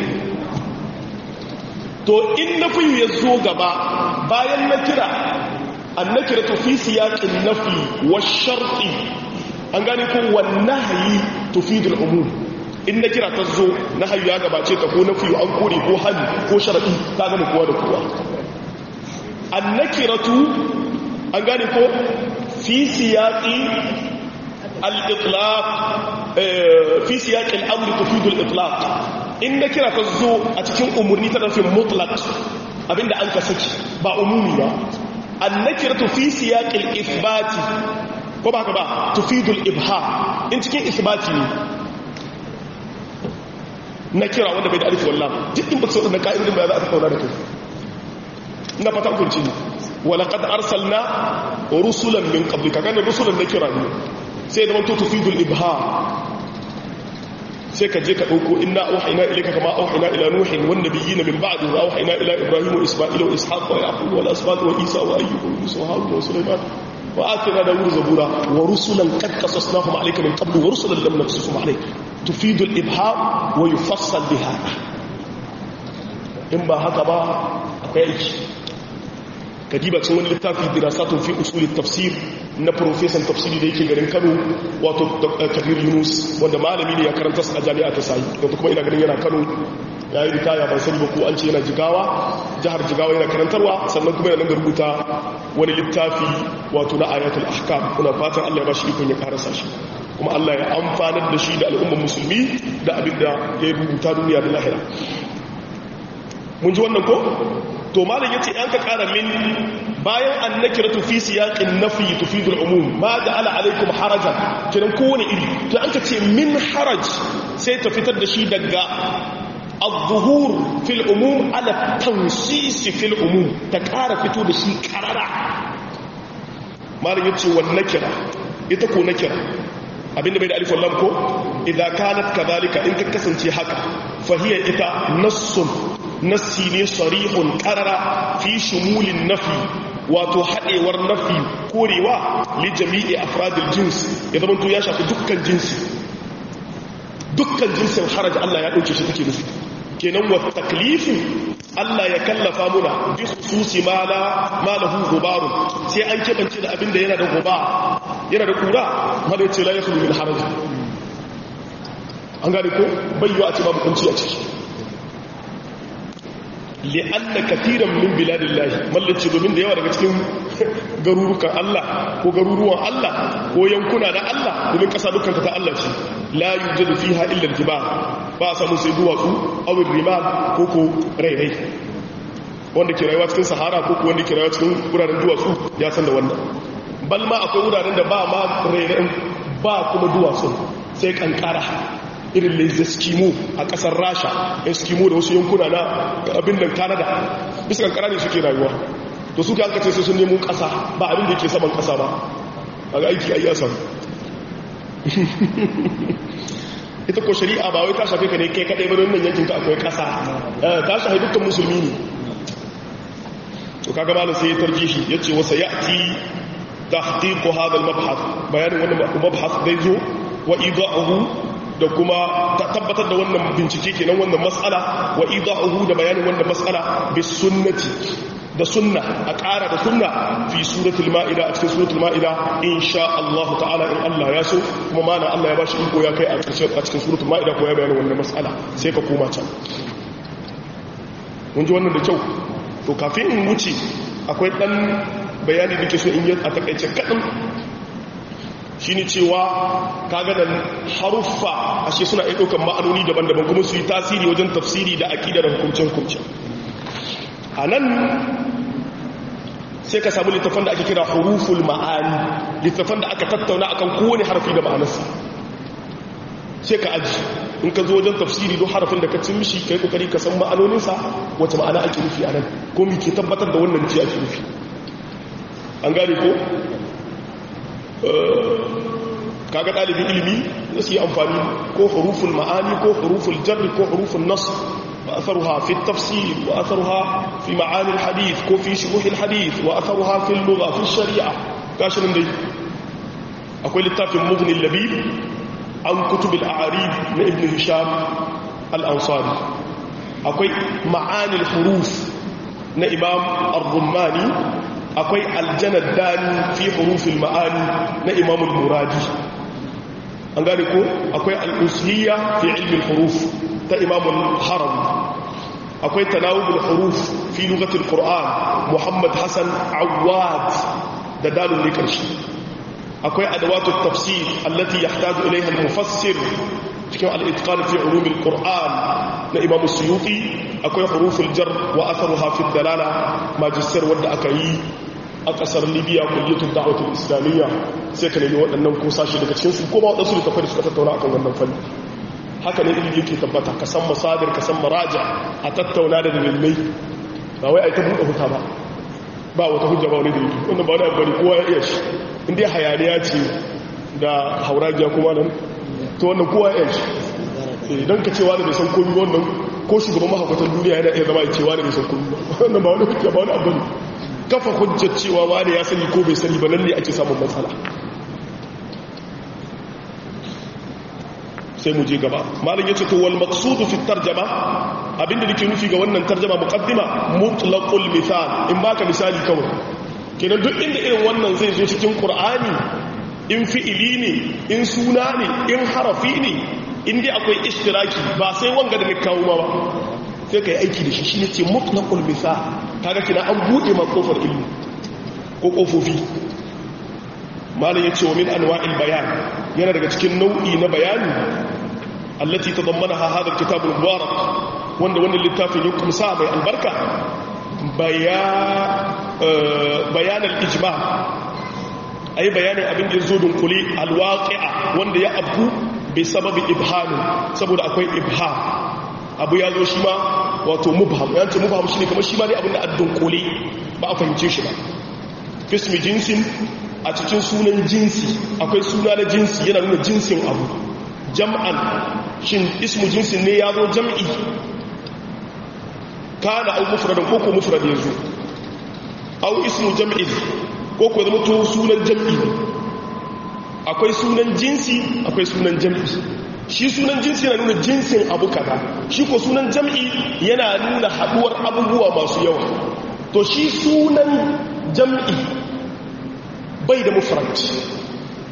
to in nafi ya zo gaba bayan na kira annakira to fi siyaqin nafi wa sharti an gane ko wannahi tufidul umum in na kira ta zo na hayu ya gabace ta ko nafi an kore ko hali ko sharadi ta gane kowa da kowa annakiratu an gane ko fi siyaqi al-itlaq fi siyaqi al-amr tufidul itlaq in na kira ta zo a cikin umurni ta nufin mutlaq abinda an ka saki ba umumi ba annakiratu fi siyaqi al-ithbati ko ba ka ba tufidul ibha in cikin isbati ne na kira wanda bai da alif wallah duk in ba su da ka'idodin ba za a tattauna da kai na fata kunci ne wala qad arsalna rusulan min qablika kana rusulan na kira ne sai da manto tufidul ibha sai ka je ka dauko inna auhayna ilayka kama auhayna ila nuhin wan nabiyina min ba'di wa auhayna ila ibrahima wa isma'ila wa ishaq wa yaqub wa al-asbat wa isa wa ayyub wa yusuf wa harun wa sulaiman وآتنا داود زبورا ورسلا قد قصصناهم عليك من قبل ورسلا لم نقصصهم عليك تفيد الإبهام ويفصل بهذا إن با هكا با أكوي كديبة تنوان للتافي دراسات في أصول التفسير na profesan tafsiri da yake garin Kano wato Kabir Yunus wanda malami ne ya karanta a jami'a ta Sayi wanda kuma ina ganin yana Kano ya yi ritaya ban sani ba ko an ce yana Jigawa jihar Jigawa yana karantarwa sannan kuma yana nan da rubuta wani littafi wato na ayatul ahkam kuna fatan Allah ya bashi ikon ya karasa shi kuma Allah ya amfanar da shi da al'ummar musulmi da abin da ya rubuta duniya da lahira mun ji wannan ko to malam yace an ka kara min bayan annakiratu fi siyaqin nafi tufidul umum ma ja'ala alaikum harajan kiran kowane iri to an ka ce min haraj sai ta fitar da shi daga الظهور في العموم على التنصيص في العموم تكارا fito da shi karara malam yace wan nakira ita ko nakira abinda bai da alif wallam ko idza kanat kadhalika in ka kasance haka fahiya ita nassun nassi ne sarihun qarara fi shumulin nafi wato hadewar nafi korewa li jami'i afradil jins ya zama to ya shafi dukkan jinsi dukkan jinsin haraj Allah ya dauke shi take nufi kenan wa taklifu Allah ya kallafa muna bi khususi ma la ma lahu gubaru sai an kebance da abinda yana da guba yana da kura mala yace la yakhlu min haraj an gane ko bayyo a ce babu kunci a ciki li'anna katiran min biladillahi mallace domin da yawa daga cikin garurukan Allah ko garuruwan Allah ko yankuna na Allah domin kasa dukkan ta Allah ce la yujadu fiha illa al-jibal ba a samu sai duwatsu awil rimal ko ko rairai wanda ke rayuwa cikin sahara ko ko wanda ke rayuwa cikin wuraren duwatsu ya san da wannan bal ma akwai wuraren da ba ma rairai ba kuma duwatsu sai kankara irin les eskimo a kasar rasha eskimo da wasu yankuna na abin nan canada bisa kankara ne suke rayuwa to suka an kace sai sun nemo kasa ba abin da yake saman kasa ba a ga aiki ayi asan ita ko shari'a ba wai ta shafe ka ne kai kadai ba don nan yankin ka akwai kasa ta shafe dukkan musulmi ne to kaga malam sai ya tarji shi yace wasa ya'ti tahqiq hadha al-mabhath bayanin wannan mabhath dai zo wa idahu da kuma tabbatar da wannan bincike kenan wannan mas'ala wa idahu da bayanin wannan mas'ala bis sunnati da sunna a ƙara da sunna fi suratul ma'ida a cikin suratul ma'ida insha Allah ta'ala in Allah ya so kuma mana Allah ya bashi iko ya kai a cikin suratul ma'ida ko ya bayanin wannan mas'ala sai ka koma can mun ji wannan da kyau to kafin in wuce akwai dan bayani da ke so in yi a takaice kaɗan shi ne cewa kaga da haruffa ashe suna iya ɗaukar ma'anoni daban-daban kuma su yi tasiri wajen tafsiri da aƙida da hukumce-hukumce a nan sai ka samu littafan da ake kira huruful ma'ani littafan da aka tattauna akan kowane harfi da ma'anarsa sai ka aji in ka zo wajen tafsiri don harafin da ka cin mishi ka yi kokari ka san ma'anoninsa wace ma'ana ake nufi a nan ko mi ke tabbatar da wannan ji ake nufi an gane ko kaga ɗalibin ilimi za su yi amfani ko huruful ma'ani ko huruful jarri ko huruful nas wa atharuha fi tafsir wa atharuha fi ma'ani hadith ko fi shuruh hadith wa atharuha fi lugha fi shari'a gashi nan dai akwai littafin mughni labib an kutub al-a'arib na ibn hisham al-ansari akwai ma'ani al-huruf na imam ar-rummani akwai aljanar dani fi hurufin ma'ani na imamul muradi an gane ko akwai al'usliya fi ilmin huruf ta imamul haram akwai tanawubul huruf fi lugatul qur'an muhammad hassan awad da dalun ne karshe akwai adawatut tafsir allati yahtaju ilayha al-mufassir cikin al-itqan fi ulumil qur'an na imam suyuti akwai huruful jar wa atharuha fi dalala majistar wanda aka yi a kasar libya kulliyatul da'watul islamiyya sai ka nemi waɗannan ko sashi daga cikin su kuma waɗansu da tafari suka tattauna akan wannan fanni haka ne ilimi yake tabbata ka san masadir ka san maraja a tattauna da dalilai ba wai ai ta buɗe huta ba ba wata hujja ba wani dalili wannan ba wani abu bane kowa ya iya shi in dai hayaniya ce da hauragiya kuma nan to wannan kowa ya iya shi idan ka cewa da bai san komi wannan ko shugaban mahaukatan duniya yana iya zama ya cewa da bai san komi wannan ba wani hujja ba wani abu ne kafa hujjar cewa wani ya sani ko bai sani ba nan ne ake samun matsala sai mu je gaba malin yace to wal maqsudu fi tarjama abinda nake nufi ga wannan tarjama muqaddima mutlaqul misal in baka misali kawai kenan duk inda irin wannan zai zo cikin qur'ani in fi'ili ne in suna ne in harafi ne in dai akwai ishtiraki ba sai wanga da kawo ma ba sai kai aiki da shi shine ce mutlaqul misal kaga kina an bude ma kofar ilmi ko kofofi malam yace wa min anwa'il bayan yana daga cikin nau'i na bayani allati tadammanaha hadha alkitab almubarak wanda wannan littafin ya kumsa mai albarka bayan al-ijma ay bayanin abin da yazo dunkule alwaqi'a wanda ya abu bi sababi ibham saboda akwai ibham abu ya zo shi ma wato mubham yanci mubham shine kamar shi ma dai abin da addunkule ba a fahimce shi ba fismi jinsin a cikin sunan jinsi akwai suna na jinsi yana nuna jinsin abu jam'an shin ismu jinsin ne ya zo jam'i kana au mufradan ko ko mufrad ya zo au ismu jam'in ko ko zama to sunan jam'i akwai sunan jinsi akwai sunan jam'i shi sunan jinsi yana nuna jinsin abu kaza shi ko sunan jam'i yana nuna haduwar abubuwa masu yawa to shi sunan jam'i bai da mufrad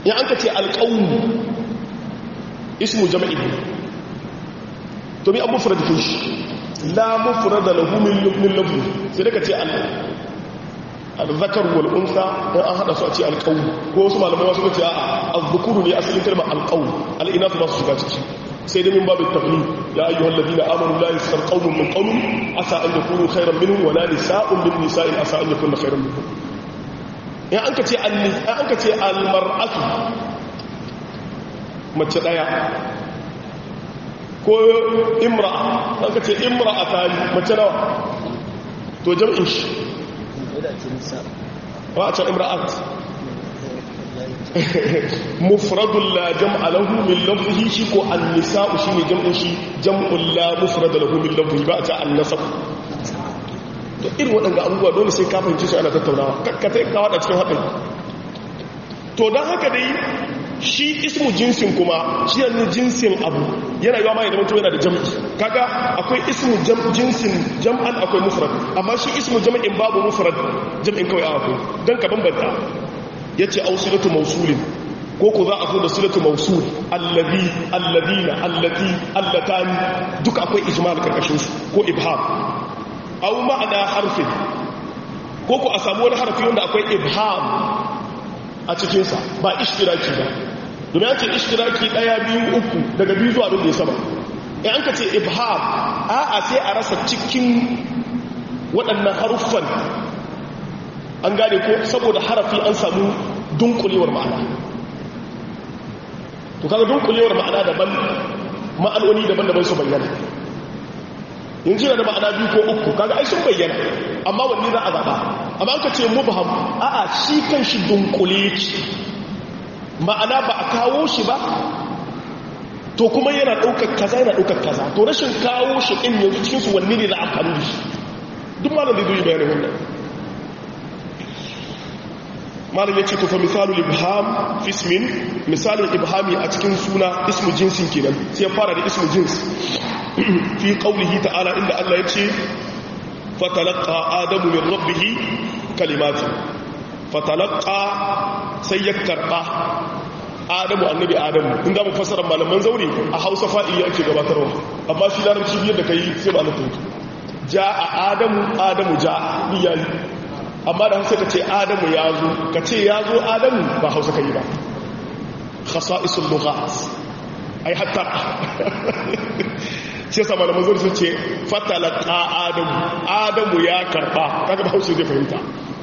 ya an ka ce alƙawun ismu jama'i to mi an mufrad kin shi la mufrad lahu min lafzi sai daga ce al-zakar wal unsa in an hada su a ce alqawl ko wasu malamai wasu ce a az-zukuru ne asalin kalmar alqawl al-inath ba su shiga ciki sai dai min babu taqlid ya ayyuhal ladina amanu la yaskhar qawmun min qawmin asa an yakunu khayran minhum wa la nisa'un min nisa'in asa an yakunna khayran minhum in an ka ce an ka ce al-mar'atu mace daya ko imra'a an ka ce imra'atani mace nawa to jam'in shi wa a can imra'at mufradun la jam'a lahu min lafzihi shi ko an-nisa'u shine jam'in shi jam'un la mufrad lahu min lafzihi ba a ta an-nasab to irin waɗanda abubuwa dole sai ka fahimci su ana tattaunawa kakkatai ka wada cikin haɗin to don haka dai shi ismu jinsin kuma shi yanzu jinsin abu yana yiwa mai zama to yana da jam'i kaga akwai ismu jinsin jam'an akwai mufrad amma shi ismu jam'in babu mufrad jam'in kawai akwai don ka bambanta yace ausilatu mausulin ko ku za a zo da silatu mausul allazi allazina allati allatani duka akwai ijmal karkashin su ko ibham aw ma'ana harfin ko ku a samu wani harfi wanda akwai ibham a cikinsa ba ishtiraki ba domin ya ce ishtiraki ɗaya biyu uku daga biyu zuwa abin da ya sama in an ka ce ibham a'a sai a rasa cikin waɗannan haruffan an gane ko saboda harafi an samu dunkulewar ma'ana to kaga dunkulewar ma'ana daban ma'anoni daban-daban su bayyana yanzu yana da ma'ana biyu ko uku kaga ai sun bayyana amma wanne za a zaɓa amma an ka ce mubham a'a shi kan shi dunkule ce ma'ana ba a kawo shi ba to kuma yana ɗaukar kaza yana ɗaukar kaza to rashin kawo shi ɗin yanzu cikinsu wanne ne za a faru da shi duk malam da zai bayanin wannan malam ya ce to fa misalul ibham fismin misalin ibhami a cikin suna ismu jinsin kenan sai ya fara da ismu jins fi qaulihi ta'ala inda Allah ya ce fatalaqa adamu min rabbih kalimatin fatalaqa sai ya karba adamu annabi adamu in za mu fassara malaman zauri a hausa fa'ili ake gabatarwa amma shi larabci biyar da kai sai ba na tuntu ja'a adamu adamu ja'a biyayi amma da hausa ka ce adamu ya zo ka ce ya zo adamu ba hausa ka yi ba khasa'isul lughat ai hatta shi yasa malaman zauri sun ce fatalaka adamu adamu ya karba kaga ba hausa zai fahimta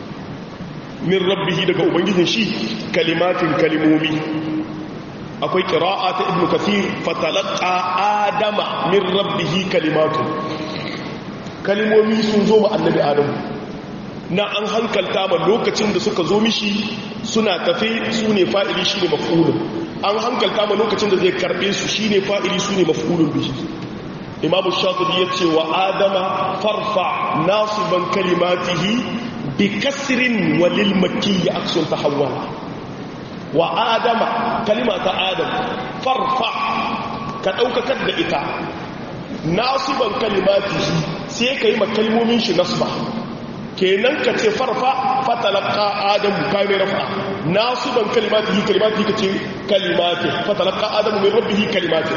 min rabbihi daga ubangijin shi kalimatin kalimomi akwai qira'a ta ibnu kathir fatalaqa adama min rabbihi kalimatun kalimomi sun zo ma annabi adamu na an hankalta ma lokacin da suka zo mishi suna tafe su ne fa'ili shi ne maf'ulun an hankalta ma lokacin da zai karbe su shi ne fa'ili su ne maf'ulun bihi imamu shafi ya ce wa adama farfa nasiban kalimatihi bi kasirin walil makki ya aksun ta hawala wa adama kalima ta adam farfa ka ɗaukakar da ita nasiban kalimatihi sai ka yi makalmomin shi nasba kenan ka ce farfa fatalaka adamu kai mai rafa nasiban kalimatihi kalimatihi ka ce kalimati fatalaka adamu min rabbihi kalimati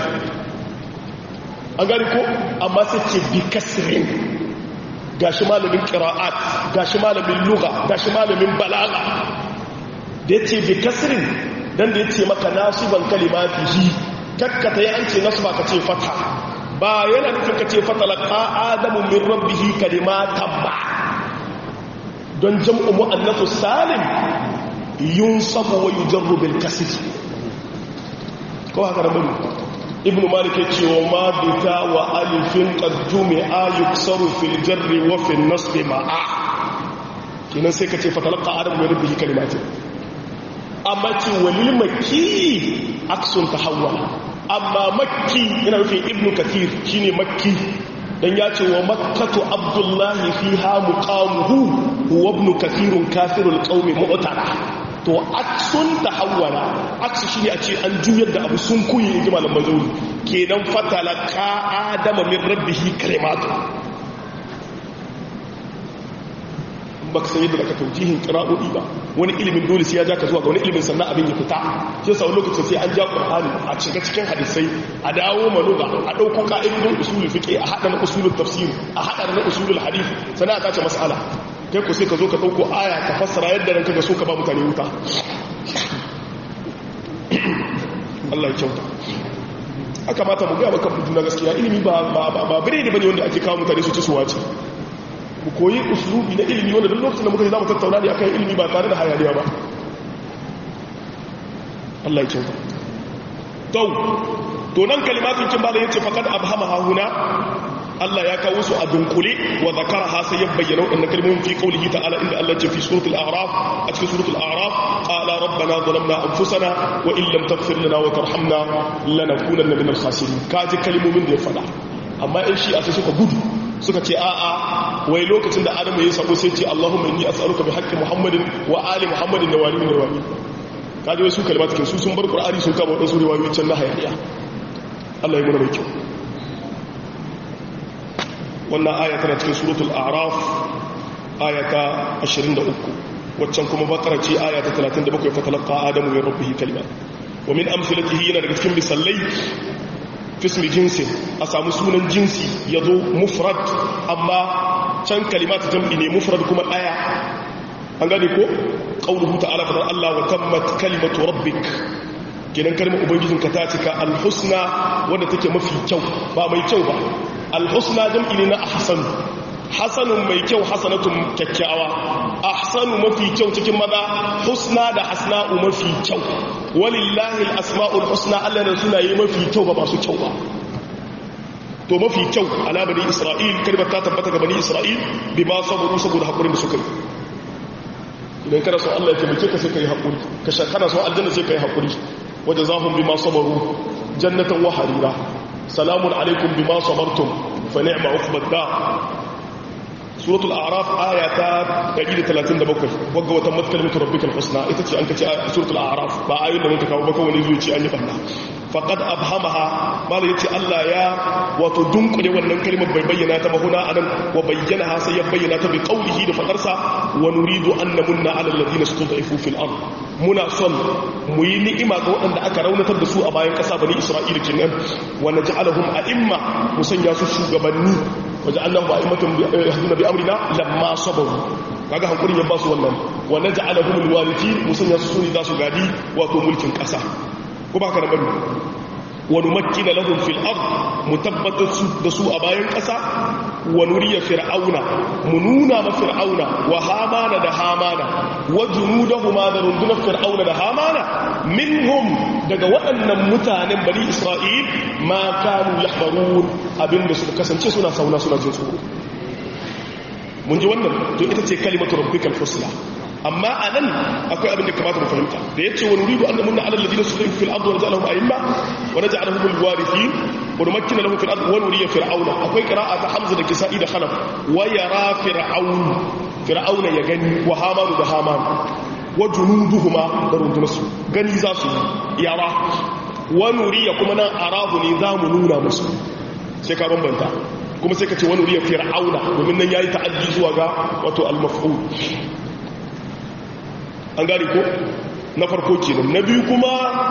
an gani ko amma sai ce bi kasirin gashi malamin qira'at gashi malamin lugha gashi malamin balaga da yace bi kasirin dan da yace maka nasiban kalimatihi kakkata ya an ce nasba ka ce fata ba yana nufin ka ce fatalaka adamu min rabbihi kalimatan ba don jam'u mu'annatu salim yunsabu wa yujarru bil kasr ko haka da bane ibnu malik ya ce wa ma bita wa alifin qad jumi'a yuksaru fil jarri wa fil nasb ma'a kinan sai ka ce fatalaka adamu min rabbihi kalimatin amma ce walil makki aksun tahawwala amma makki yana nufin ibnu kathir shine makki dan ya ce wa makkatu abdullahi fiha muqamuhu huwa ibn kathirun kafirul qaumi mu'tara to aksun tahawwala aksu shine a ce an juyar da abu sun kuyi inji malaman zauri kenan fatalaka adama min rabbihi kalimatu baka san yadda zaka taujihin qira'o'i ba wani ilimin dole sai ya ja ka zuwa ga wani ilimin sannan abin ya fita shi yasa wani lokacin sai an ja qur'ani a cika cikin hadisai a dawo maluga a dauko ka'idodin usulul fiqh a hada na usulul tafsir a hada na usulul hadith sannan a tace mas'ala kai ku sai ka zo ka dauko aya ka fassara yadda ranka ga so ka ba mutane wuta Allah ya kyauta aka mata mu ga maka juna gaskiya ilimi ba ba ba bire ne bane wanda ake kawo mutane su ci su wace mu koyi uslubi na ilimi wanda duk lokacin da muka za mu tattauna ne akan ilimi ba tare da hayaniya ba Allah ya kyauta to to nan kalimatun kin bada yace faqad abhama huna Allah ya kawo su a dunkule wa zakaraha sai ya bayyana wadannan kalmomin fi qaulihi ta'ala inda Allah ya ce fi suratul a'raf a cikin suratul a'raf qala rabbana zalamna anfusana wa in lam taghfir lana wa tarhamna lanakunanna minal khasirin kaji kalmomin da ya fada amma in shi a sai suka gudu suka ce a'a wai lokacin da adamu ya sabo sai ce allahumma inni as'aluka bi haqqi muhammadin wa ali muhammadin da wali da wali kaje wai su kalmatu su sun bar qur'ani sun kama wadansu riwayoyi can na hayaniya Allah ya muna mai kyau wannan aya tana cikin suratul a'raf aya ta 23 waccan kuma bakara ce aya ta 37 fa talaqa adamu min rabbih kalimat wa min amsalatihi yana daga cikin misallai fismi jinsin a samu sunan jinsi ya zo mufrad amma can kalimata jam'i ne mufrad kuma ɗaya an gane ko ƙaunuhu ta'ala fadar Allah wa tammat kalimatu rabbik kenan kalmar ubangijinka ta cika alhusna wadda take mafi kyau ba mai kyau ba alhusna jam'i ne na ahsanu hasanun mai kyau hasanatun kyakkyawa ahsanu mafi kyau cikin maza husna da hasna'u mafi kyau walillahi al-asma'ul husna Allah da sunaye mafi kyau ba masu kyau ba to mafi kyau ala bani isra'il kalmar ta tabbata ga bani isra'il bi ma saboda saboda hakurin da suka yi idan kana so Allah ya taimake ka sai kai hakuri ka shakana so aljanna sai kai hakuri wajazahum bima sabaru jannatan wa harira salamun alaikum bima sabartum fa ni'ma uqbad da suratul a'raf aya ta 137 wagga wata matkalimatu rabbikal husna ita ce an kace suratul a'raf ba ayoyin da muka kawo ba kawai zuci an yi banda faqad abhamaha malai yace Allah ya wato dunkule wannan kalmar bai bayyana ta ba huna anan wa bayyana sai ya bayyana ta bi qawlihi da fadarsa wa nuridu an namunna ala alladhina stud'ifu fil ard muna son mu yi ni'ima ga waɗanda aka raunatar da su a bayan ƙasa bani isra'ila kenan wa naj'alahum a'imma mu sanya su shugabanni waja'alnahu a'immatan yahduna bi amrina lamma sabaru kaga hankurin ya ba su wannan wa naj'alahum alwarithin mu sanya su sune za su gadi wato mulkin ƙasa ko ba ka da bari wa numakkina lahum fil ard mutabbatar da su a bayan ƙasa wa nuriya fir'auna mu nuna ma fir'auna wa hamana da hamana wa junudahuma da rundunar fir'auna da hamana minhum daga waɗannan mutanen bani isra'il ma kanu yahbarun abinda suka kasance suna sauna suna jin tsoro mun ji wannan to ita ce kalimatu rabbikal husna amma anan akwai abin da kamata mu fahimta da yace wa nuridu an namunna ala alladhina sufifu fil ardi wa naj'alahum a'imma wa naj'alahum al-warithin wa numakkina lahum fil ardi wa nuriya fir'auna akwai qira'a ta hamza da kisa'i da khalaf wa yara fir'aun fir'auna ya gani wa hamanu da haman wa junuduhuma da rundunarsu gani za su yara wa nuriya kuma nan arahu ne za mu nuna musu sai ka bambanta kuma sai ka ce wani riyar fir'auna domin nan ya yi ta'addi zuwa ga wato al-maf'ul an gane ko na farko kenan na biyu kuma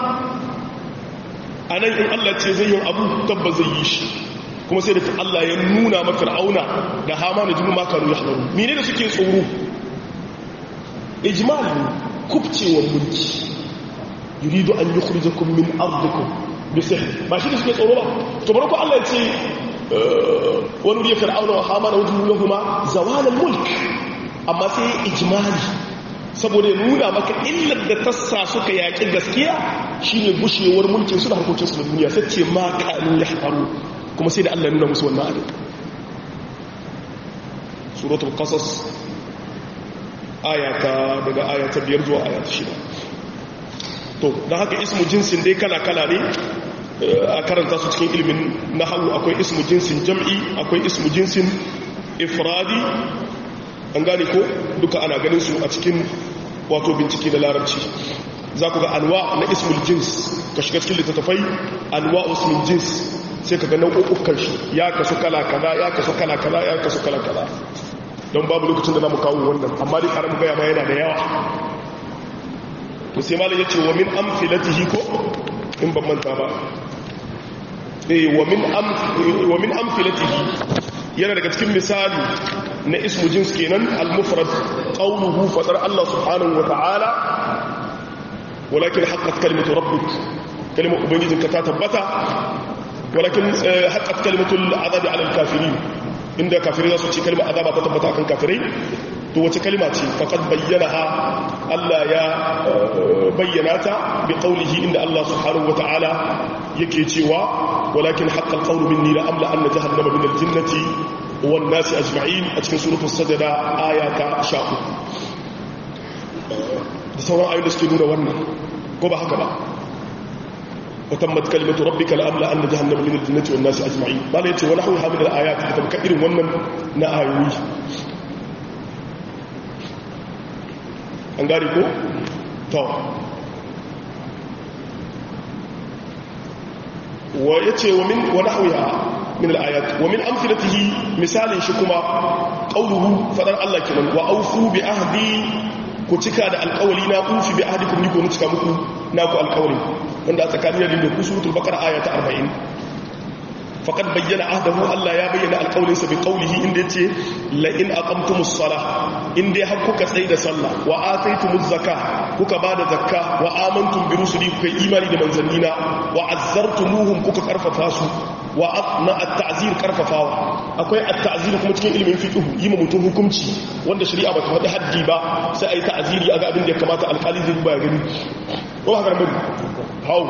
a nan in Allah ce zai yi abu tabbas zai yi shi kuma sai da Allah ya nuna ma fir'auna da hama da jimin makaru ya hadaru mene da suke tsoro ijmal kubcewar mulki yuridu an yukhrijakum min ardikum bisihr ba shi da suke tsoro ba to barko Allah ya ce wani wuri fir'auna wa hamana wajen lahuma zawalan mulk amma sai ijmali saboda ya nuna maka illar da tassa suka yaƙi gaskiya shine gushewar mulkin su da harkokin su na duniya sai ce ma kanu ya faru kuma sai da Allah ya nuna musu wannan abin suratul qasas ayata daga ayata biyar zuwa ayata shida to don haka ismu jinsin dai kala-kala ne a karanta su cikin ilimin nahawu akwai ismu jinsin jam'i akwai ismu jinsin ifradi an gane ko duka ana ganin su a cikin wato bincike da larabci za ku ga alwa na ismul jins ka shiga cikin littattafai alwa ismul jins sai ka ga nau'ukan shi ya kasu kala kaza ya kasu kala kaza ya kasu kala kaza don babu lokacin da za mu kawo wannan amma dai karamin gaya ma yana da yawa to sai malam ya ce wa min amfilatihi ko in ban manta ba eh wa min am wa min amfilatihi yana daga cikin misali na ismu jins kenan al-mufrad qawluhu fadar Allah subhanahu wa ta'ala walakin haqqat kalimatu rabbik kalimar ubangijinka ta tabbata walakin haqqat kalimatu al-azabi 'ala al-kafirin inda kafirai za su ce kalmar azaba ta tabbata akan kafirai to wace kalma ce faqad bayyanaha Allah ya bayyana ta bi qawlihi inda Allah subhanahu wa ta'ala yake cewa walakin haqqal qawlu minni la amla anna jahannama min al-jinnati wan nasi ajma'in a cikin suratul sajda aya ta 13 da sauran ayoyi da suke nuna wannan ko ba haka ba وتمت كلمة ربك لأملا أن جهنم من الجنة والناس أجمعين ما لا يتي ونحوها من الآيات تتبكئر ومن نآيوي أنقاري كو تو ويتي ومن ونحوها من الآيات ومن أمثلته مثال شكما قوله فدر الله كمان وأوفوا بأهدي ku cika da alkawali na ufi bi ahdikum ni ko mu cika muku na ku alkawali wanda a tsakanin da ku suratul baqara aya ta 40 faqad bayyana ahdahu Allah ya bayyana alkawalin sa bi qawlihi inda yace la in aqamtumus salah inda har kuka tsayi da sallah wa ataytumuz zakah kuka bada zakka wa amantum bi rusuli kuka imani da manzannina wa azzartumuhum kuka karfafa su wa na at-ta'zir karfafawa akwai at-ta'zir kuma cikin ilimin fiqh yi ma mutum hukunci wanda shari'a ba ta faɗi haddi ba sai ai ta'ziri aga abin da ya kamata alƙali zai ba gani ko haka ne hau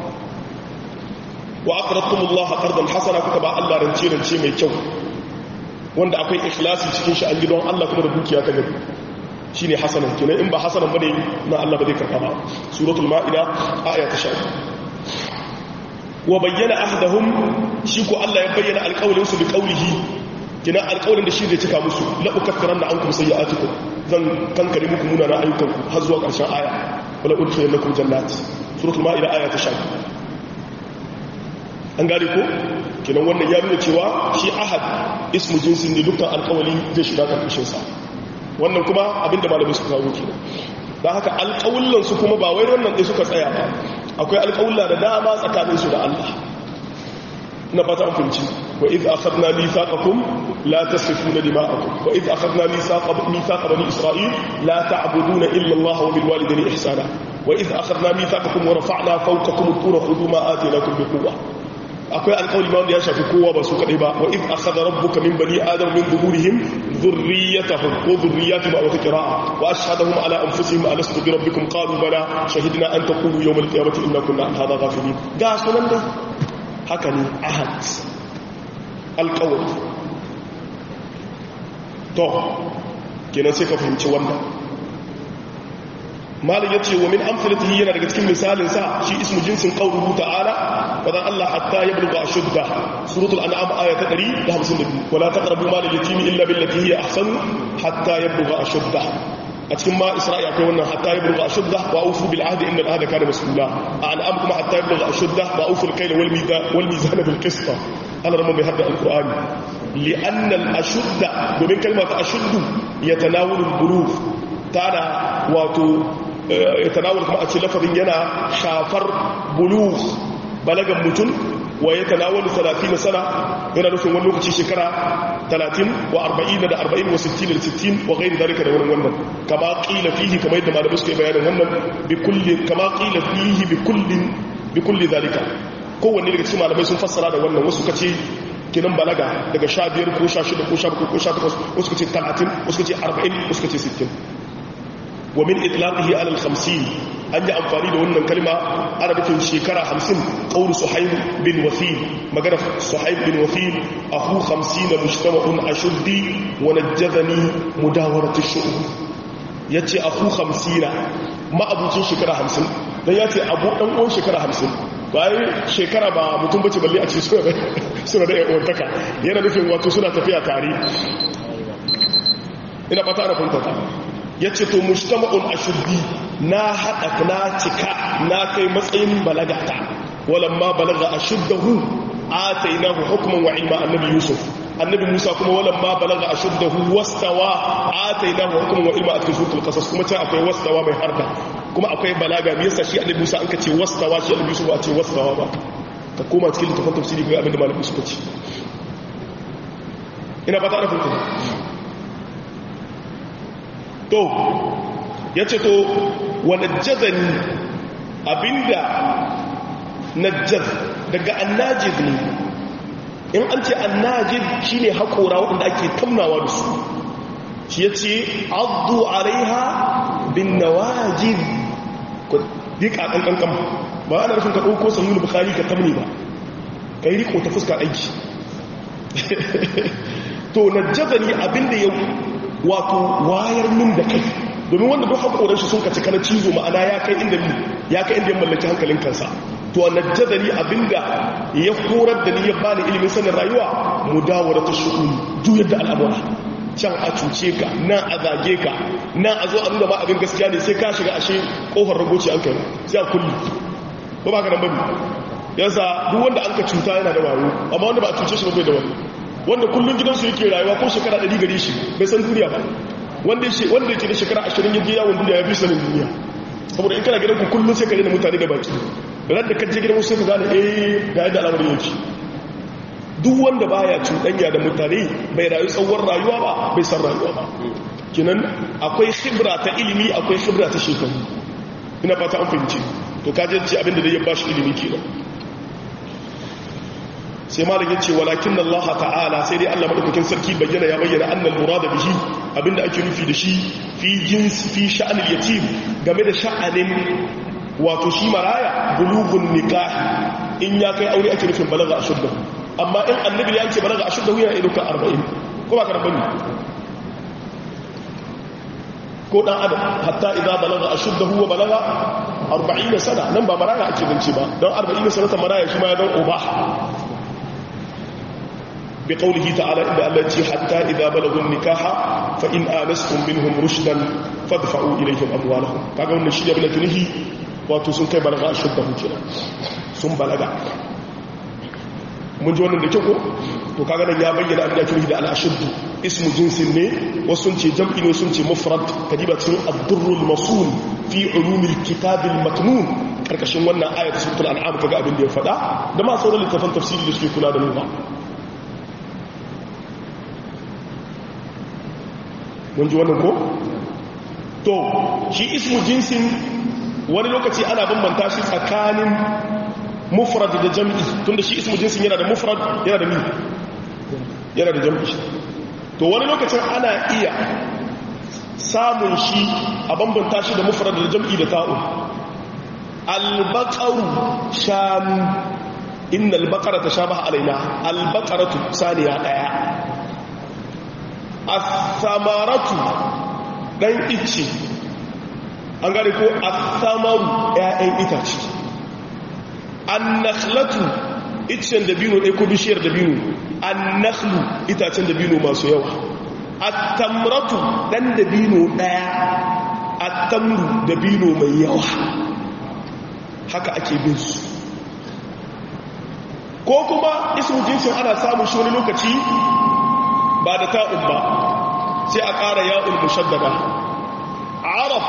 wa aqradtumullah qardan hasana kuka ba Allah rance rance mai kyau wanda akwai ikhlasi cikin shi an gidan Allah kuma da dukiya ta gari shine hasanan kenan in ba hasanan bane na Allah ba zai karba ba suratul maida aya ta 10 wa bayyana ahdahum shi ko Allah ya bayyana alƙawlin su bi qawlihi kina alƙawlin da shi zai cika musu la ukaffiranna ankum sayyi'atikum zan kankare muku munana ayyukanku har zuwa ƙarshen aya wala udkhilannakum jannat suratul maida aya ta 10 an gane ko kinan wannan ya nuna cewa shi ahad ismu jinsin ne dukkan alƙawali zai shiga karkashin sa wannan kuma abinda malamai suka kawo kenan dan haka alƙawullan su kuma ba wai wannan dai suka tsaya ba akwai alƙawulla da dama tsakaninsu da Allah na fata an fahimci wa iz akhadna mithaqakum la tasfifuna dima'akum wa iz akhadna mithaqa mithaqa bani isra'il la ta'buduna illa Allah wa bil walidayni ihsana wa iz akhadna mithaqakum wa rafa'na fawqakum at-tura khudhu ma atainakum bi quwwa akwai alƙawli ma wanda ya shafi kowa ba su kadai ba wa iz akhadha rabbuka min bani adam min zuhurihim dhurriyyatahum wa dhurriyyatihim aw qira'a wa ashhadahum ala anfusihim alastu bi rabbikum qalu bala shahidna an taqulu yawm al-qiyamati inna kunna an hadha ghafilin ga sunan dai haka ne ahad alƙawli to kenan sai ka fahimci wannan malin ya ce wa min amsalatihi yana daga cikin misalin sa shi ismu jinsin qawluhu ta'ala wadan Allah hatta yablugha ashudda suratul an'am aya ta 152 wala taqrabu mal al-yatim illa billati hiya ahsan hatta yablugha ashudda a cikin ma isra'i akwai wannan hatta yablugha ashudda wa awfu bil ahdi inna al-ahda kana mas'ula a an'am kuma hatta yablugha ashudda wa awfu al-kayla wal mizan wal mizan bil qist Allah ramu bi hadda al-qur'ani li'anna al-ashudda domin kalmar ashuddu yatanawalu al-bulugh tana wato ya tanawul kuma a ce lafazin yana shafar bulugh balagan mutum wa ya tanawul 30 sana yana nufin wani lokaci shekara 30 wa 40 da 40 wa 60 da 60 wa gairi dalika da wani wannan kama qila fihi kama yadda malamai suka yi bayanin wannan bi kulli kama qila fihi bi kulli bi kulli dalika kowanne daga cikin malamai sun fassara da wannan wasu kace kinan balaga daga 15 ko 16 ko 17 ko 18 wasu kace 30 wasu kace 40 wasu kace 60 ومن إطلاقه على الخمسين أن أنفاني لأن الكلمة عربة شكرا خمسين قول صحيب بن وثيل مقرف صحيب بن وثيل أخو خمسين مجتمع أشدي ونجذني مداورة الشؤون يتي أخو خمسين ما أبو شكرا خمسين dan ya ce abu ɗan uwan shekara hamsin bayan shekara ba mutum bace balle a ce suna da yawantaka yana nufin wato suna tafiya tare ina fata ana fahimta ya ce to mujtama'un ashuddi na haɗa na cika na kai matsayin balagata walamma balaga ashuddahu atainahu hukman wa ilma annabi yusuf annabi Musa kuma walan ma balaga ashuddahu wastawa atainahu hukman wa ilma a cikin suratul qasas kuma can akwai wastawa mai harda kuma akwai balaga me yasa shi annabi Musa an ka ce wastawa shi annabi Yusuf ba ce wastawa ba ka koma cikin littafin tafsiri ga abinda malamin suka ce ina ba ta da farko to yace to wa najjazani abinda najjaz daga annajid ne in an ce annajid shine haƙora waɗanda ake tamnawa da su shi ya ce addu alaiha bin nawajid ku dika ƙanƙanƙan ba ana rufin ka ɗauko sahihul bukhari ka tamni ba ka yi riko ta fuska aiki to najjazani abinda ya wato wayar min da kai domin wanda duk haƙoran shi sun kaci kana cizo ma'ana ya kai inda ya kai inda ya mallaki hankalin kansa to najjadani abinda ya horar da ni ya bani ilimin sanin rayuwa mudawara ta shu'uni juyar da al'amura can a cuce ka nan a zage ka nan a zo a nuna ma abin gaskiya ne sai ka shiga ashe kofar ragoci an kai sai a kulli ba ba ka nan bane yasa duk wanda an ka cuta yana da wayo amma wanda ba a cuce shi ba bai da wani wanda kullun gidansu yake rayuwa ko shekara 100 gare shi bai san duniya ba wanda yake da shekara 20 yaje yawon duniya ya fi sanin duniya saboda in kana gidan ku kullun sai ka rena mutane da baki ran da kaje gidan wasu ka gane eh ga yadda al'amarin yake duk wanda baya cuɗanya da mutane bai rayu tsawon rayuwa ba bai san rayuwa ba kinan akwai khibra ta ilimi akwai khibra ta shekaru ina fata an fahimci to kaje ce abinda da ya bashi ilimi kenan sai malam yace walakin Allah ta'ala sai dai Allah madaukakin sarki bayyana ya bayyana annal murada bihi abinda ake nufi da shi fi jins fi sha'anil yatim game da sha'anin wato shi maraya bulugun nikahi in ya kai aure ake nufin balaga ashudda amma in annabi ya ce balaga ashudda yana iduka 40 ko ba ka rabani ko dan adam hatta idza balaga ashudda huwa balaga 40 sana nan ba maraya ake zance ba don 40 sana ta maraya shi ma ya dan uba بقوله تعالى إن التي حتى إذا بلغوا النكاح فإن آنستم منهم رشدا فادفعوا إليهم أموالهم كاغا wannan shi da bin tunihi wato sun kai balaga a shudda hukira sun balaga mun ji wannan da kyau ko to kaga nan ya bayyana abin da tunihi da al-ashuddu ismu jinsin ne wasu sun ce jam'i ne sun ce mufrad kadiba cikin ad-durrul masul fi ulumil kitabil maknun karkashin wannan ayat suratul an'am kaga abin da ya faɗa da ma sauran littafan tafsiri da suke kula da mu ba mun ji wannan ko to shi ismu jinsin wani lokaci ana bambanta shi tsakanin mufrad da jam'i tunda shi ismu jinsin yana da mufrad yana da mi yana da jam'i to wani lokacin ana iya samun shi a bambanta shi da mufrad da jam'i da ta'u albaqaru shanu inna albaqara tashabaha alaina albaqaratu saniya daya asamaratu dan ice an gane ko asamaru ƴaƴan itace annakhlatu icen dabino ɗaya ko bishiyar dabino annakhlu itacen dabino masu yawa attamratu dan dabino ɗaya attamru dabino mai yawa haka ake bin su ko kuma ismu jinsin ana samun shi wani lokaci ba da ta'un ba sai a ƙara ya'ul mushaddada arab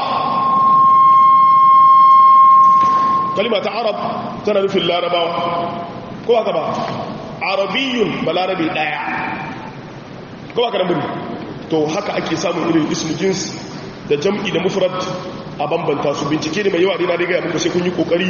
kalima ta arab tana nufin larabawa ko haka ba arabiyun ba larabi ɗaya ko haka da muri to haka ake samun irin ismu jins da jam'i da mufrad a bambanta su bincike ne mai yawa ne na riga muku sai kun yi kokari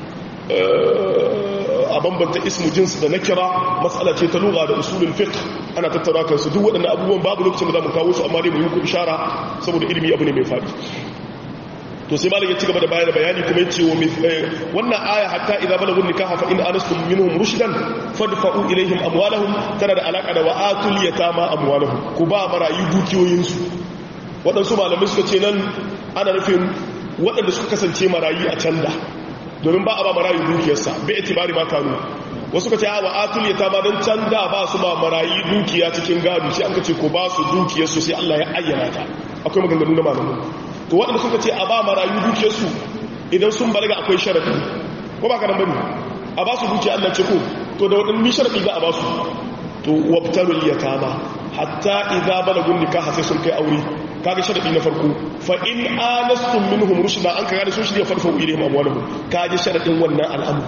a bambanta ismu jins da na kira matsala ce ta lura da usulun fiqh ana tattara kansu duk waɗannan abubuwan babu lokacin da za mu kawo su amma dai mu yi ku ishara saboda ilimi abu ne mai faɗi to sai malam ya ci gaba da bayani bayani kuma ya ce wa wannan aya hatta idza balagu nikaha fa in anastum minhum rushdan fadfa'u ilaihim amwalahum tana da alaka da wa'atul yatama amwalahum ku ba marayu dukiyoyin su waɗansu malamai suka ce nan ana nufin waɗanda suka kasance marayu a can da domin ba a ba marayu dukiyarsa bai itibari ma kanu wasu ka ce a wa'atul yatama dan can da ba su ba marayu dukiya cikin gado sai an ka ce ko ba su dukiyarsu sai Allah ya ayyana ta akwai maganganu na malamai to waɗanda suka ce a ba marayu dukiyarsu idan sun balaga akwai sharaɗi ko ba ka nan bane a ba su dukiya Allah ce ko to da waɗannan sharaɗi za a ba su to wabtalul yatama hatta idza balagun nikaha sai sun kai aure kaga sharadi na farko fa in anastum minhum rushda an kaga sun shirya farfa ilayhim amwaluhum kaje sharadin wannan al'amur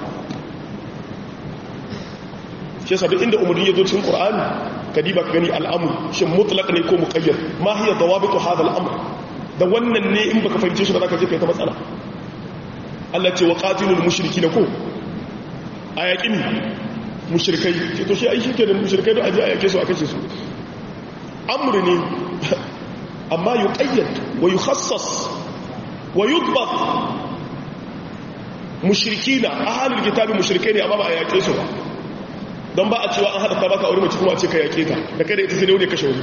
shi yasa duk inda umarni ya zo cikin qur'ani ka diba ka gani al'amur shin mutlaq ne ko muqayyad ma hiya dawabitu hadha al'amr da wannan ne in baka fahimce shi ba zaka je kai ta matsala Allah ce wa qatilul mushrikina ko ayaqin mushrikai ce to shi ai shi kenan mushrikai da aje ayake su a kace su amru ne amma yuqayyad wa yukhassas wa yudbat mushrikina ahlul kitabi mushrikai ne amma ba ayake su ba don ba a cewa an haɗa ta baka aure mace kuma a ce ka yake ta da kada ita sai ne wani kashe wani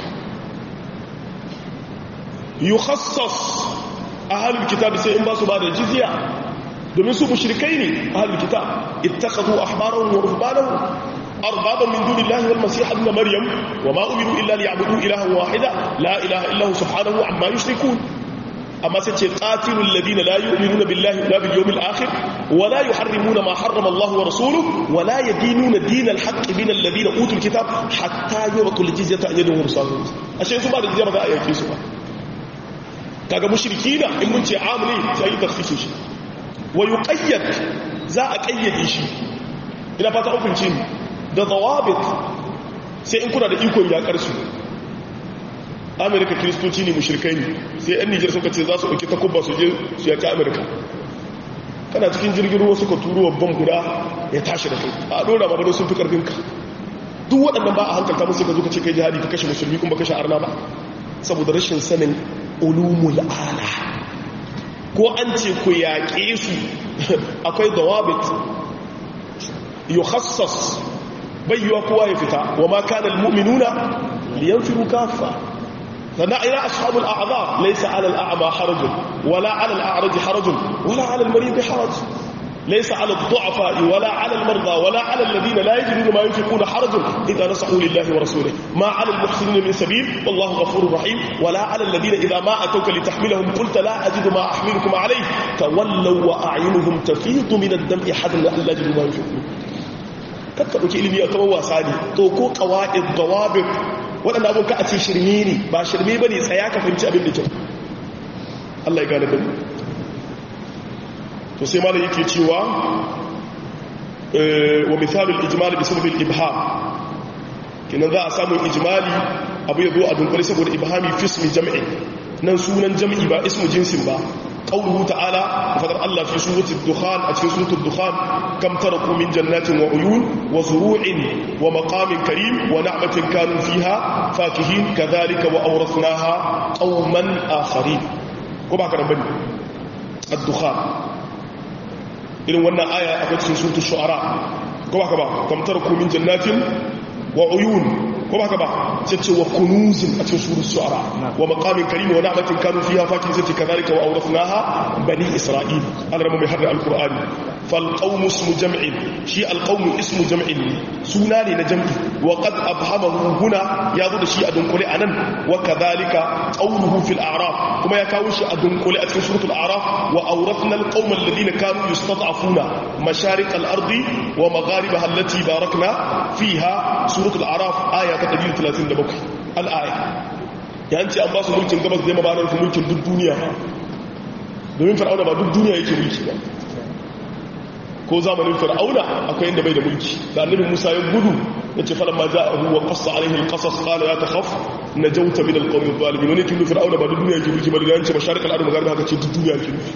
yi khassas a halin kitab sai in ba su ba da jizya domin su mushrikai ne a halin kitab ittakhadhu ahbarahum wa ruhbanahum arbaban min dunillahi wal masih ibn maryam wa ma umiru illa liya'budu ilahan wahida la ilaha illa hu subhanahu amma yushrikun amma sai ce qatilul ladina la yu'minuna billahi wala bil yawmil akhir wala yuharrimuna ma harrama Allah wa rasuluhu wala yadinuna dinal haqq min alladhina utul kitab hatta yu'tul jizyata an yadin mursalun ashe su ba da jizya ba za a yake su ba kaga mushrikina in mun ce amli sai ta fice shi wa yuqayyad za a kayyade shi ina fata hukunci da dawabit sai in kuna da ikon yakar su amerika kiristoci ne mushirkai ne sai yan nijar suka ce za su ɗauki takubba su je su yaki amerika kana cikin jirgin ruwa suka turo babban guda ya tashi da kai a ɗora ma bado sun fi ƙarfinka duk waɗannan ba a hankalta musu ka zo ka ce kai jihadi ka kashe musulmi kuma kashe arna ba saboda rashin sanin ulumul ala ko an ce ku yaƙe su akwai dawabit yukhassas bai yiwa kowa ya fita wa ma kana almu'minuna liyanfiru kaffa فنعي أصحاب الأعذار ليس على الأعمى حرج ولا على الأعرج حرج ولا على المريض حرج ليس على الضعفاء ولا على المرضى ولا على الذين لا يجدون ما ينفقون حرج إذا نصحوا لله ورسوله ما على المحسنين من سبيل والله غفور رحيم ولا على الذين إذا ما أتوك لتحملهم قلت لا أجد ما أحملكم عليه تولوا وأعينهم تفيض من الدمع حزن أن لا يجدوا ما ينفقون kakka ɗauki ilimi a kamar wasa ne to ko ƙawa'id dawabin waɗanda abin ka a ce shirme ne ba shirme ba ne tsaya ka fahimci abin da kyau Allah ya gane da to sai malam yake cewa wa misalul ijmali bi sababin ibham kinan za a samu ijmali abu ya zo a dunkule saboda ibhami fi ismi jam'i nan sunan jam'i ba ismu jinsin ba قوله تعالى فقد الله في سورة الدخان في سورة الدخان كم تركوا من جنات وعيون وزروع ومقام كريم ونعمة كانوا فيها فاكهين كذلك وأورثناها قوما آخرين وما كان بني الدخان إذن وانا آية أقول في سورة الشعراء كم تركوا من جنات وعيون ko ba ka ba sai ce wa kunuzin a cikin surun su'ara wa maqamin karim wa na'matin kanu fiha fakin sai ce kadhalika wa awrathnaha bani isra'il Allah mai hadda alqur'ani fal qawmu ismu jam'in shi al qawmu ismu jam'in suna ne na jam'i wa qad abhamahu huna ya zo da shi a dunkule anan wa kadhalika qawluhu fil a'raf kuma ya kawo shi a dunkule a cikin suratul a'raf wa awrathna al qawma alladhina kanu yustad'afuna masharik al ardi wa magharibaha allati barakna fiha suratul a'raf aya ta 137 al'aya ya ce an ba su mulkin gabas zai mabanar su mulkin duk duniya domin fir'auna ba duk duniya yake mulki ba ko zamanin fir'auna akwai inda bai da mulki da annabi musa ya gudu ya ce falon ma za a huwa kasa alaihi alkasas kala ya ta haf na jauta min alkawmin zalibi wani kin fir'auna ba duk duniya yake mulki ba da yanci masharik al'adu magana haka ce duk duniya yake mulki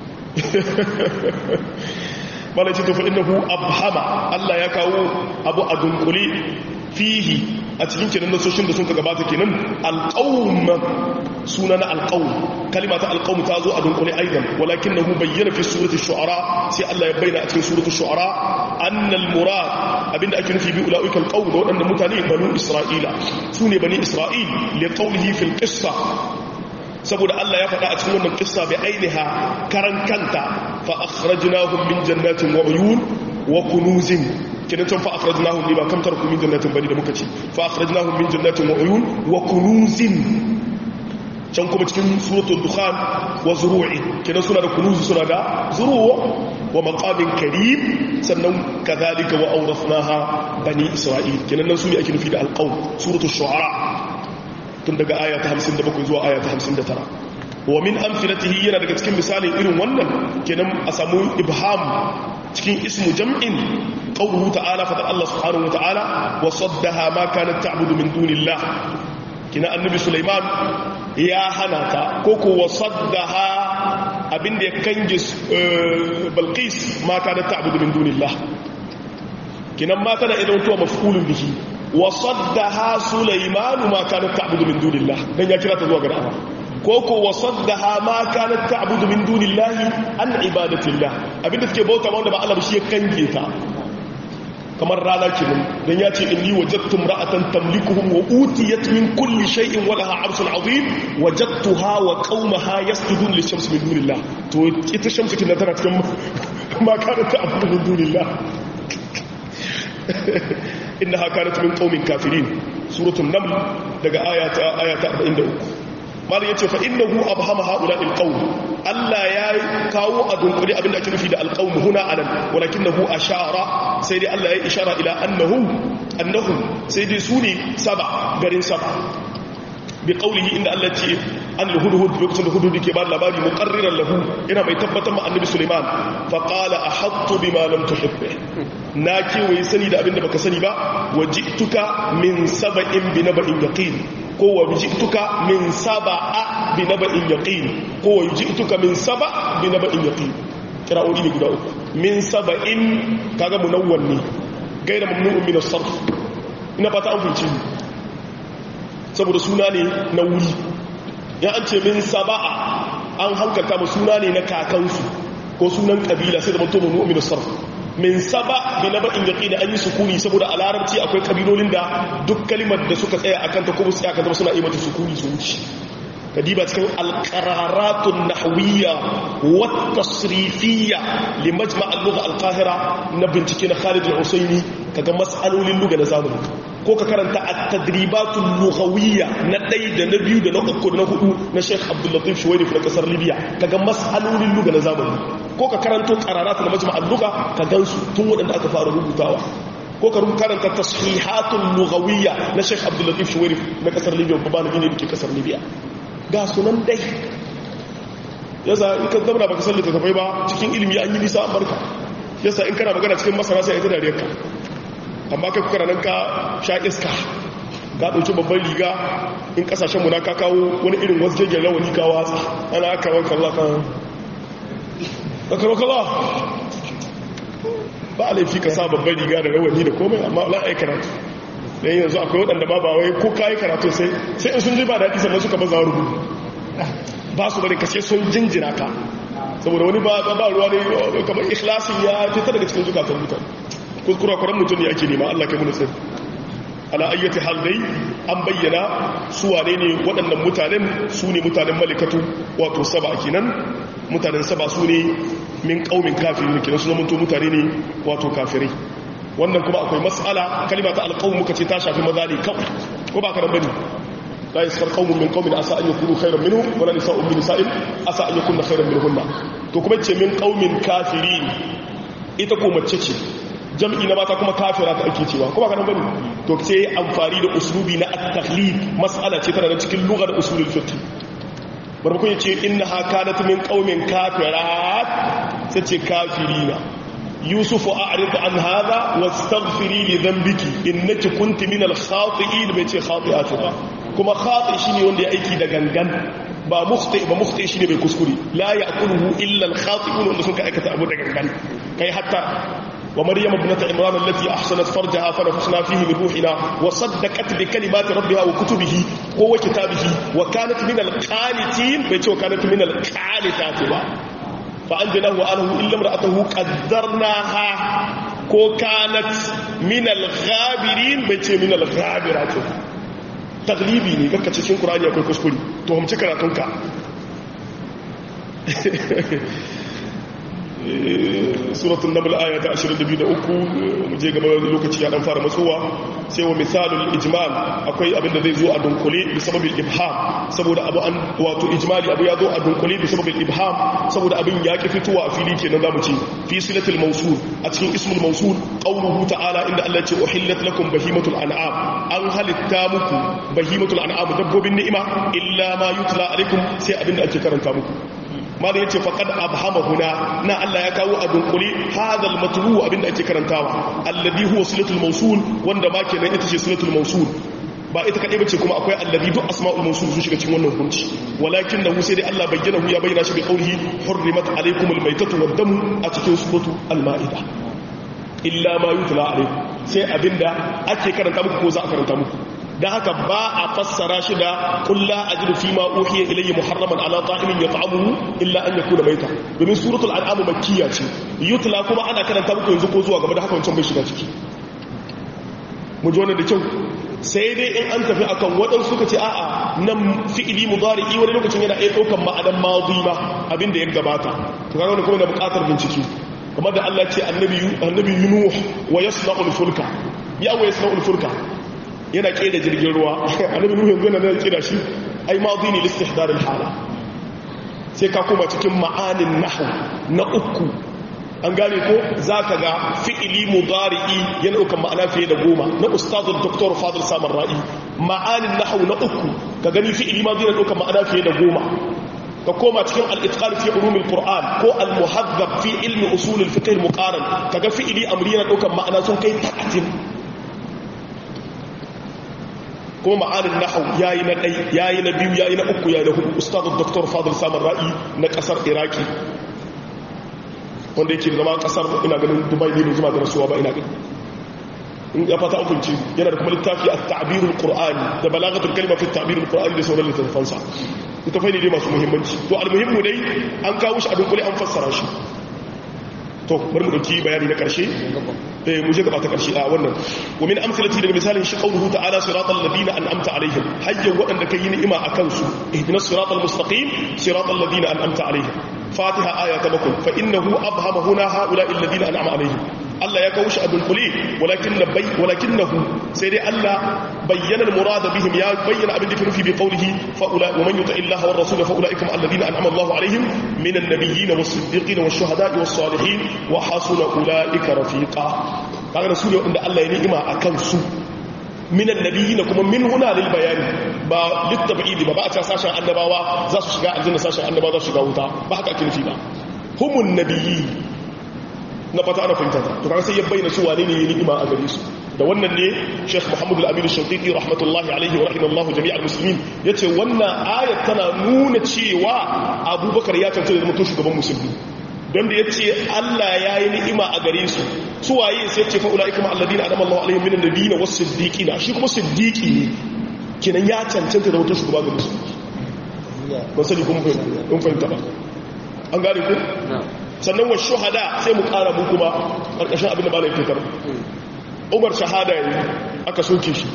bala ce tafi innahu abhama Allah ya kawo abu a dunkule fihi a cikin kenan nasoshin da sun ka gabata kenan alqawm suna na alqawm kalima ta alqawm ta zo a dunkule aidan walakinahu bayyana fi surati shu'ara sai Allah ya bayyana a cikin surati shu'ara annal murad abinda ake nufi bi ulaika alqawm da wadannan mutane banu isra'ila sune bani isra'il li qawlihi fil qissa saboda Allah ya faɗa a cikin wannan kissa bai ainiha karan kanta fa akhrajnahum min jannatin wa uyun wa kunuzin kidan can fa akhrajnahum li ba kam tarku min jannatin bani da muka ce fa akhrajnahum min jannatin wa uyun wa kunuzin can kuma cikin suratul dukhan wa zuru'i kidan suna da kunuzi suna da zuruwa wa maqamin karim sannan kadhalika wa awrathnaha bani isra'il kenan nan su ne ake nufi da alqaum suratul shu'ara tun daga aya ta 57 zuwa aya ta 59 wa min amfilatihi yana daga cikin misalin irin wannan kenan a samu ibham cikin ismu jam'in qawluhu ta'ala fa Allah subhanahu wa ta'ala wa saddaha ma kanat ta'budu min dunillah kina annabi Sulaiman ya hana ta ko ko wa saddaha abinda ya kange Balqis ma kanat ta'budu min dunillah kinan ma tana idan tuwa maf'ulun bihi wa saddaha Sulaiman ma kanat ta'budu min dunillah dan ya kira ta zuwa ga Allah koko wasaddaha ma kanat ta'budu min dunillahi an ibadatillah abinda take bauta wanda ba Allah shi ya kange ta kamar rana kenan dan yace inni wajadtu imra'atan tamlikuhum wa utiyat min kulli shay'in wa laha 'arshun 'azim wajadtuha wa qaumaha yasjudun lishamsi min dunillah to ita shamsu kin tana cikin ma kanat ta'budu min dunillah innaha kanat min qaumin kafirin suratul naml daga ayata ayata 43 malin yace fa innahu abhama haula alqawm Allah ya kawo a dunkuri abinda ake nufi da alqawm huna anan walakinahu ashara sai dai Allah ya ishara ila annahu annahu sai dai su ne saba garin saba bi qawlihi inda Allah ce an hudhud lokacin da hudhud ke ba labari muqarriran lahu ina mai tabbatar ma annabi Sulaiman fa qala ahattu bima lam tuhib na kewaye sani da abinda baka sani ba wajituka min saba'in bi naba'in yaqin ko wa jituka min saba'a bi naba'in yaqin ko wa jituka min saba' bi naba'in yaqin kira'o'i ne guda uku min saba'in kaga munawwan ne gaira mamnu'un min as-sarf ina fata an fice saboda suna ne na wuri ya an ce min saba'a an hankalta mu suna ne na kakansu ko sunan kabila sai da mutum mamnu'un min as-sarf min saba bi naba'in yaqin an yi sukuni saboda a larabci akwai kabilolin da duk kalimar da suka tsaya akan ta kuma tsaya akan ta suna yi mata sukuni su wuce kadiba cikin alqararatun nahwiyya wa tasrifiyya li majma' al-lugha al-qahira na bincike na Khalid al-Usaini kaga mas'alolin lugha na zamani ko ka karanta at-tadribatul lughawiyya na ɗaya da na biyu da na uku da na hudu na Sheikh Abdul Latif Shuwairi na kasar Libya kaga mas'alolin lugha na zamani ko ka karanto qararatu na majma' al-lugha ka gansu tun wadanda aka fara rubutawa ko ka karanta tashihatul lughawiyya na Sheikh Abdul Latif Shuwairi na kasar Libya babban gine dake kasar Libya ga sunan dai yasa in ka zama baka san littattafai ba cikin ilimi an yi nisa an barka yasa in kana magana cikin masana sai ita dariyar ka amma kai kuka nan ka sha iska ka ɗauki babban riga in ƙasashen mu na ka kawo wani irin wasu gegen rawani ka watsa ana aka ranka Allah kan aka kala ba a laifi ka sa babban riga da rawani da komai amma la ai karatu dan yanzu akwai waɗanda ba ba wai ko kai karatu sai sai in sun ji ba daɗi sannan suka baza rubutu ba su bari ka sai sun jinjina ka saboda wani ba ba ruwa ne kamar ikhlasin ya fita daga cikin zukatan mutane kuskura kwaran mutum ne ake nema Allah kai mu nutsin ala ayyati hal dai an bayyana su wane ne waɗannan mutanen su ne mutanen malikatu wato saba kenan mutanen saba su ne min ƙaumin kafirin kenan su zamanto mutane ne wato kafirai wannan kuma akwai mas'ala kalima ta alƙawun muka ce ta shafi maza ne kawai ko ba ka nan bane la yasfar qaumun min qaumin asa an yakunu khayran minhum wala nisa'un min nisa'in asa an yakunna khayran minhunna to kuma ce min qaumin kafirin ita ko mace ce jam'i na mata kuma kafira ta ake cewa kuma kanan bane to sai amfani da uslubi na at-takhlid mas'ala ce tana da cikin lugar usulul fiqh barbakun yace innaha kanat min qaumin kafirat sai ce kafirina yusuf a'rid an hadha wastaghfiri li dhanbiki innaki kunti min al-khati'in bai ce khati'atu ba kuma khati shine wanda ya aiki da gangan ba mukhti ba mukhti shine bai kuskure la ya'kuluhu illa al-khati'un wanda suka aikata abu da gangan kai hatta ومريم ابنة عمران التي أحسنت فرجها فنفخنا فيه من روحنا وصدقت بكلمات ربها وكتبه هو كتابه وكانت من القانتين بيتي وكانت من القانتات فأنجناه وأنه إلا امرأته قدرناها كو كانت من الغابرين بيتي من الغابرات تغليبي ne kakka cikin Qur'ani akwai kuskure to hamci karatunka suratul naml aya ta 22 mu je gaba lokaci ya dan fara matsowa sai wa misalul ijmal akwai abin da zai zo a dunkule bi sababil ibham saboda abu an wato ijmali abu ya zo a dunkule bi sababil ibham saboda abin ya ki fitowa a fili kenan zamu ce fi silatul mawsul a cikin ismul mawsul qawluhu ta'ala inda Allah ce uhillat lakum bahimatul an'am an halitta muku bahimatul an'am dabbobin ni'ima illa ma yutla alaikum sai abin da ake karanta muku malam yace faqad abhama huna na Allah ya kawo a dunkule hadal matlu abinda ake karantawa alladhi huwa silatul mawsul wanda ma kenan ita ce silatul mawsul ba ita kadai bace kuma akwai alladhi duk asma'ul mawsul su shiga cikin wannan hukunci walakin da sai dai Allah bayyana hu ya bayyana shi bi qawlihi hurrimat alaykumul maytatu wad-damu a cikin suratu al-ma'ida illa ma yutla alaykum sai abinda ake karanta muku ko za a karanta muku da haka ba a fassara shi da kulla ajidu fi ma uhiya ilayya muharraman ala ta'imin yat'amuhu illa an yakuna maita domin suratul an'am makkiya ce yutla kuma ana karanta muku yanzu ko zuwa gaba da haka wancan bai shiga ciki mu ji wannan da kyau sai dai in an tafi akan waɗansu suka ce a'a nan fi'ili mudari'i wani lokacin yana iya ɗaukan ma'anan madi ma abin da ya gabata to kaga wannan kuma na buƙatar bincike kamar da Allah ce annabi annabi Nuh wa yasna'ul fulka ya wa yasna'ul fulka yana kera jirgin ruwa annabi nuhu yanzu na zai kira shi ai madhi ne listihdar alhala sai ka koma cikin ma'anin nahwu na uku an gane ko zaka ga fi'ili mudari'i yana ukan ma'ana fiye da goma na ustazu dr fadil samar ra'i ma'anin nahwu na uku ka gani fi'ili madhi yana ukan ma'ana fiye da goma ka koma cikin al-itqan fi ulumil qur'an ko al-muhaddab fi ilmi usul al-fiqh al-muqaran kaga fi'ili amri yana ukan ma'ana sun kai 30 kuma ma'anin nahaw yayi na dai yayi na biyu yayi na uku yayi na hudu ustadu dr fadil samar ra'i na kasar iraki wanda yake zama kasar ina ganin dubai ne zuma da rasuwa ba ina ganin in ya fata hukunci yana da kuma littafi at-ta'birul qur'ani da balagatul kalima fi at-ta'birul qur'ani da sauran littafan sa ita fa ne dai masu muhimmanci to al-muhimmu dai an kawo shi a dunkule an fassara shi to bari mu dauki bayani na karshe eh mu je gaba ta karshe a wannan wa min amsalati daga misalin shi qawluhu ta'ala siratal ladina an'amta alaihim hayyan wadanda kai ni'ima akan su ihdinas siratal mustaqim siratal ladina an'amta alaihim fatiha aya ta bakwai fa innahu abhama huna haula'i alladina an'ama alaihim Allah ya kawo shi a dunkule walakin nabai walakinahu sai dai Allah bayyana al-murad bihim ya bayyana abin da ke nufi bi qawlihi fa ula wa man yuti illaha war rasul fa ulaikum alladina an'ama Allahu alaihim minan nabiyyin was-siddiqin wash-shuhada'i was-salihin wa hasuna ulaika rafiqa kaga su ne wanda Allah ya ni'ima akan su minan nabiyyin kuma min huna lil bayani ba litabidi ba ba a ta sashen annabawa za su shiga aljanna sashen annabawa za su shiga wuta ba haka ake nufi ba humun nabiyyi na fata ana fahimta to kaga sai ya bayyana su wane ne ya ni'ima a gare su da wannan ne Sheikh Muhammad Al-Amin Al-Shanqiti rahmatullahi alaihi wa rahimallahu jami'al muslimin yace wannan ayat tana nuna cewa Abubakar ya tantance da mutum shugaban musulmi don da yace Allah ya yi ni'ima a gare su su waye sai yace fa ulaika ma alladina anama Allahu alaihim minan nabiyina was-siddiqina shi kuma siddiqi ne kenan ya cancanta da mutum shugaba ga musulmi ba sani kuma fahimta ba an gane ku sannan wa shuhada sai mu kara mu kuma karkashin abin da ba na fitar umar shahada yi aka soke shi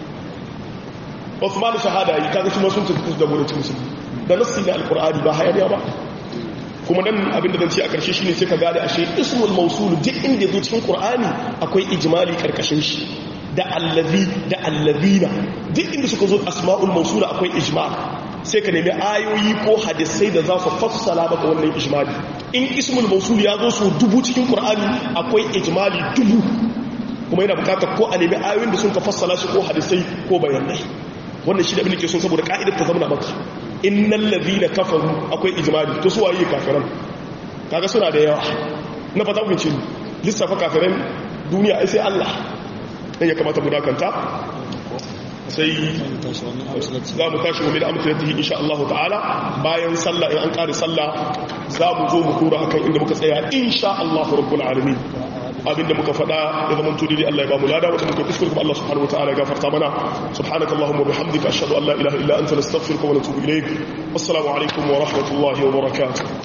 Uthman shahada yi kaga shi ma sun tafi da gurin musulmi da nassi na alqur'ani ba hayaniya ba kuma nan abin da zan ce a karshe shine sai ka gane ashe ismul mawsul duk inda yazo cikin qur'ani akwai ijmali karkashin shi da allazi da allazina duk inda suka zo asma'ul mawsul akwai ijmal sai ka nemi ayoyi ko hadisai da za su fassala maka wannan ijmali in ismul mawsul ya zo su dubu cikin qur'ani akwai ijmali dubu kuma yana bukatar ko a nemi ayoyin da sun ka fassala shi ko hadisai ko bayanai wannan shi da abin da ke son saboda ka'idar ta zama maka innal ladhina kafaru akwai ijmali to su waye kafiran kaga suna da yawa na fata ku ce lissafa kafiran duniya ai sai Allah dan ya kamata mu dakanta sai za mu tashi wani da amsalatihi insha Allah ta'ala bayan sallah in an kare sallah za mu zo mu kura akan inda muka tsaya insha Allah rabbul alamin abinda muka faɗa ya zama tudi Allah ya ba mu lada wata muka kuskure kuma Allah subhanahu wa ta'ala ya gafarta mana subhanaka allahumma bihamdika ashhadu an la ilaha illa anta nastaghfiruka wa natubu ilayk assalamu alaikum wa rahmatullahi wa barakatuh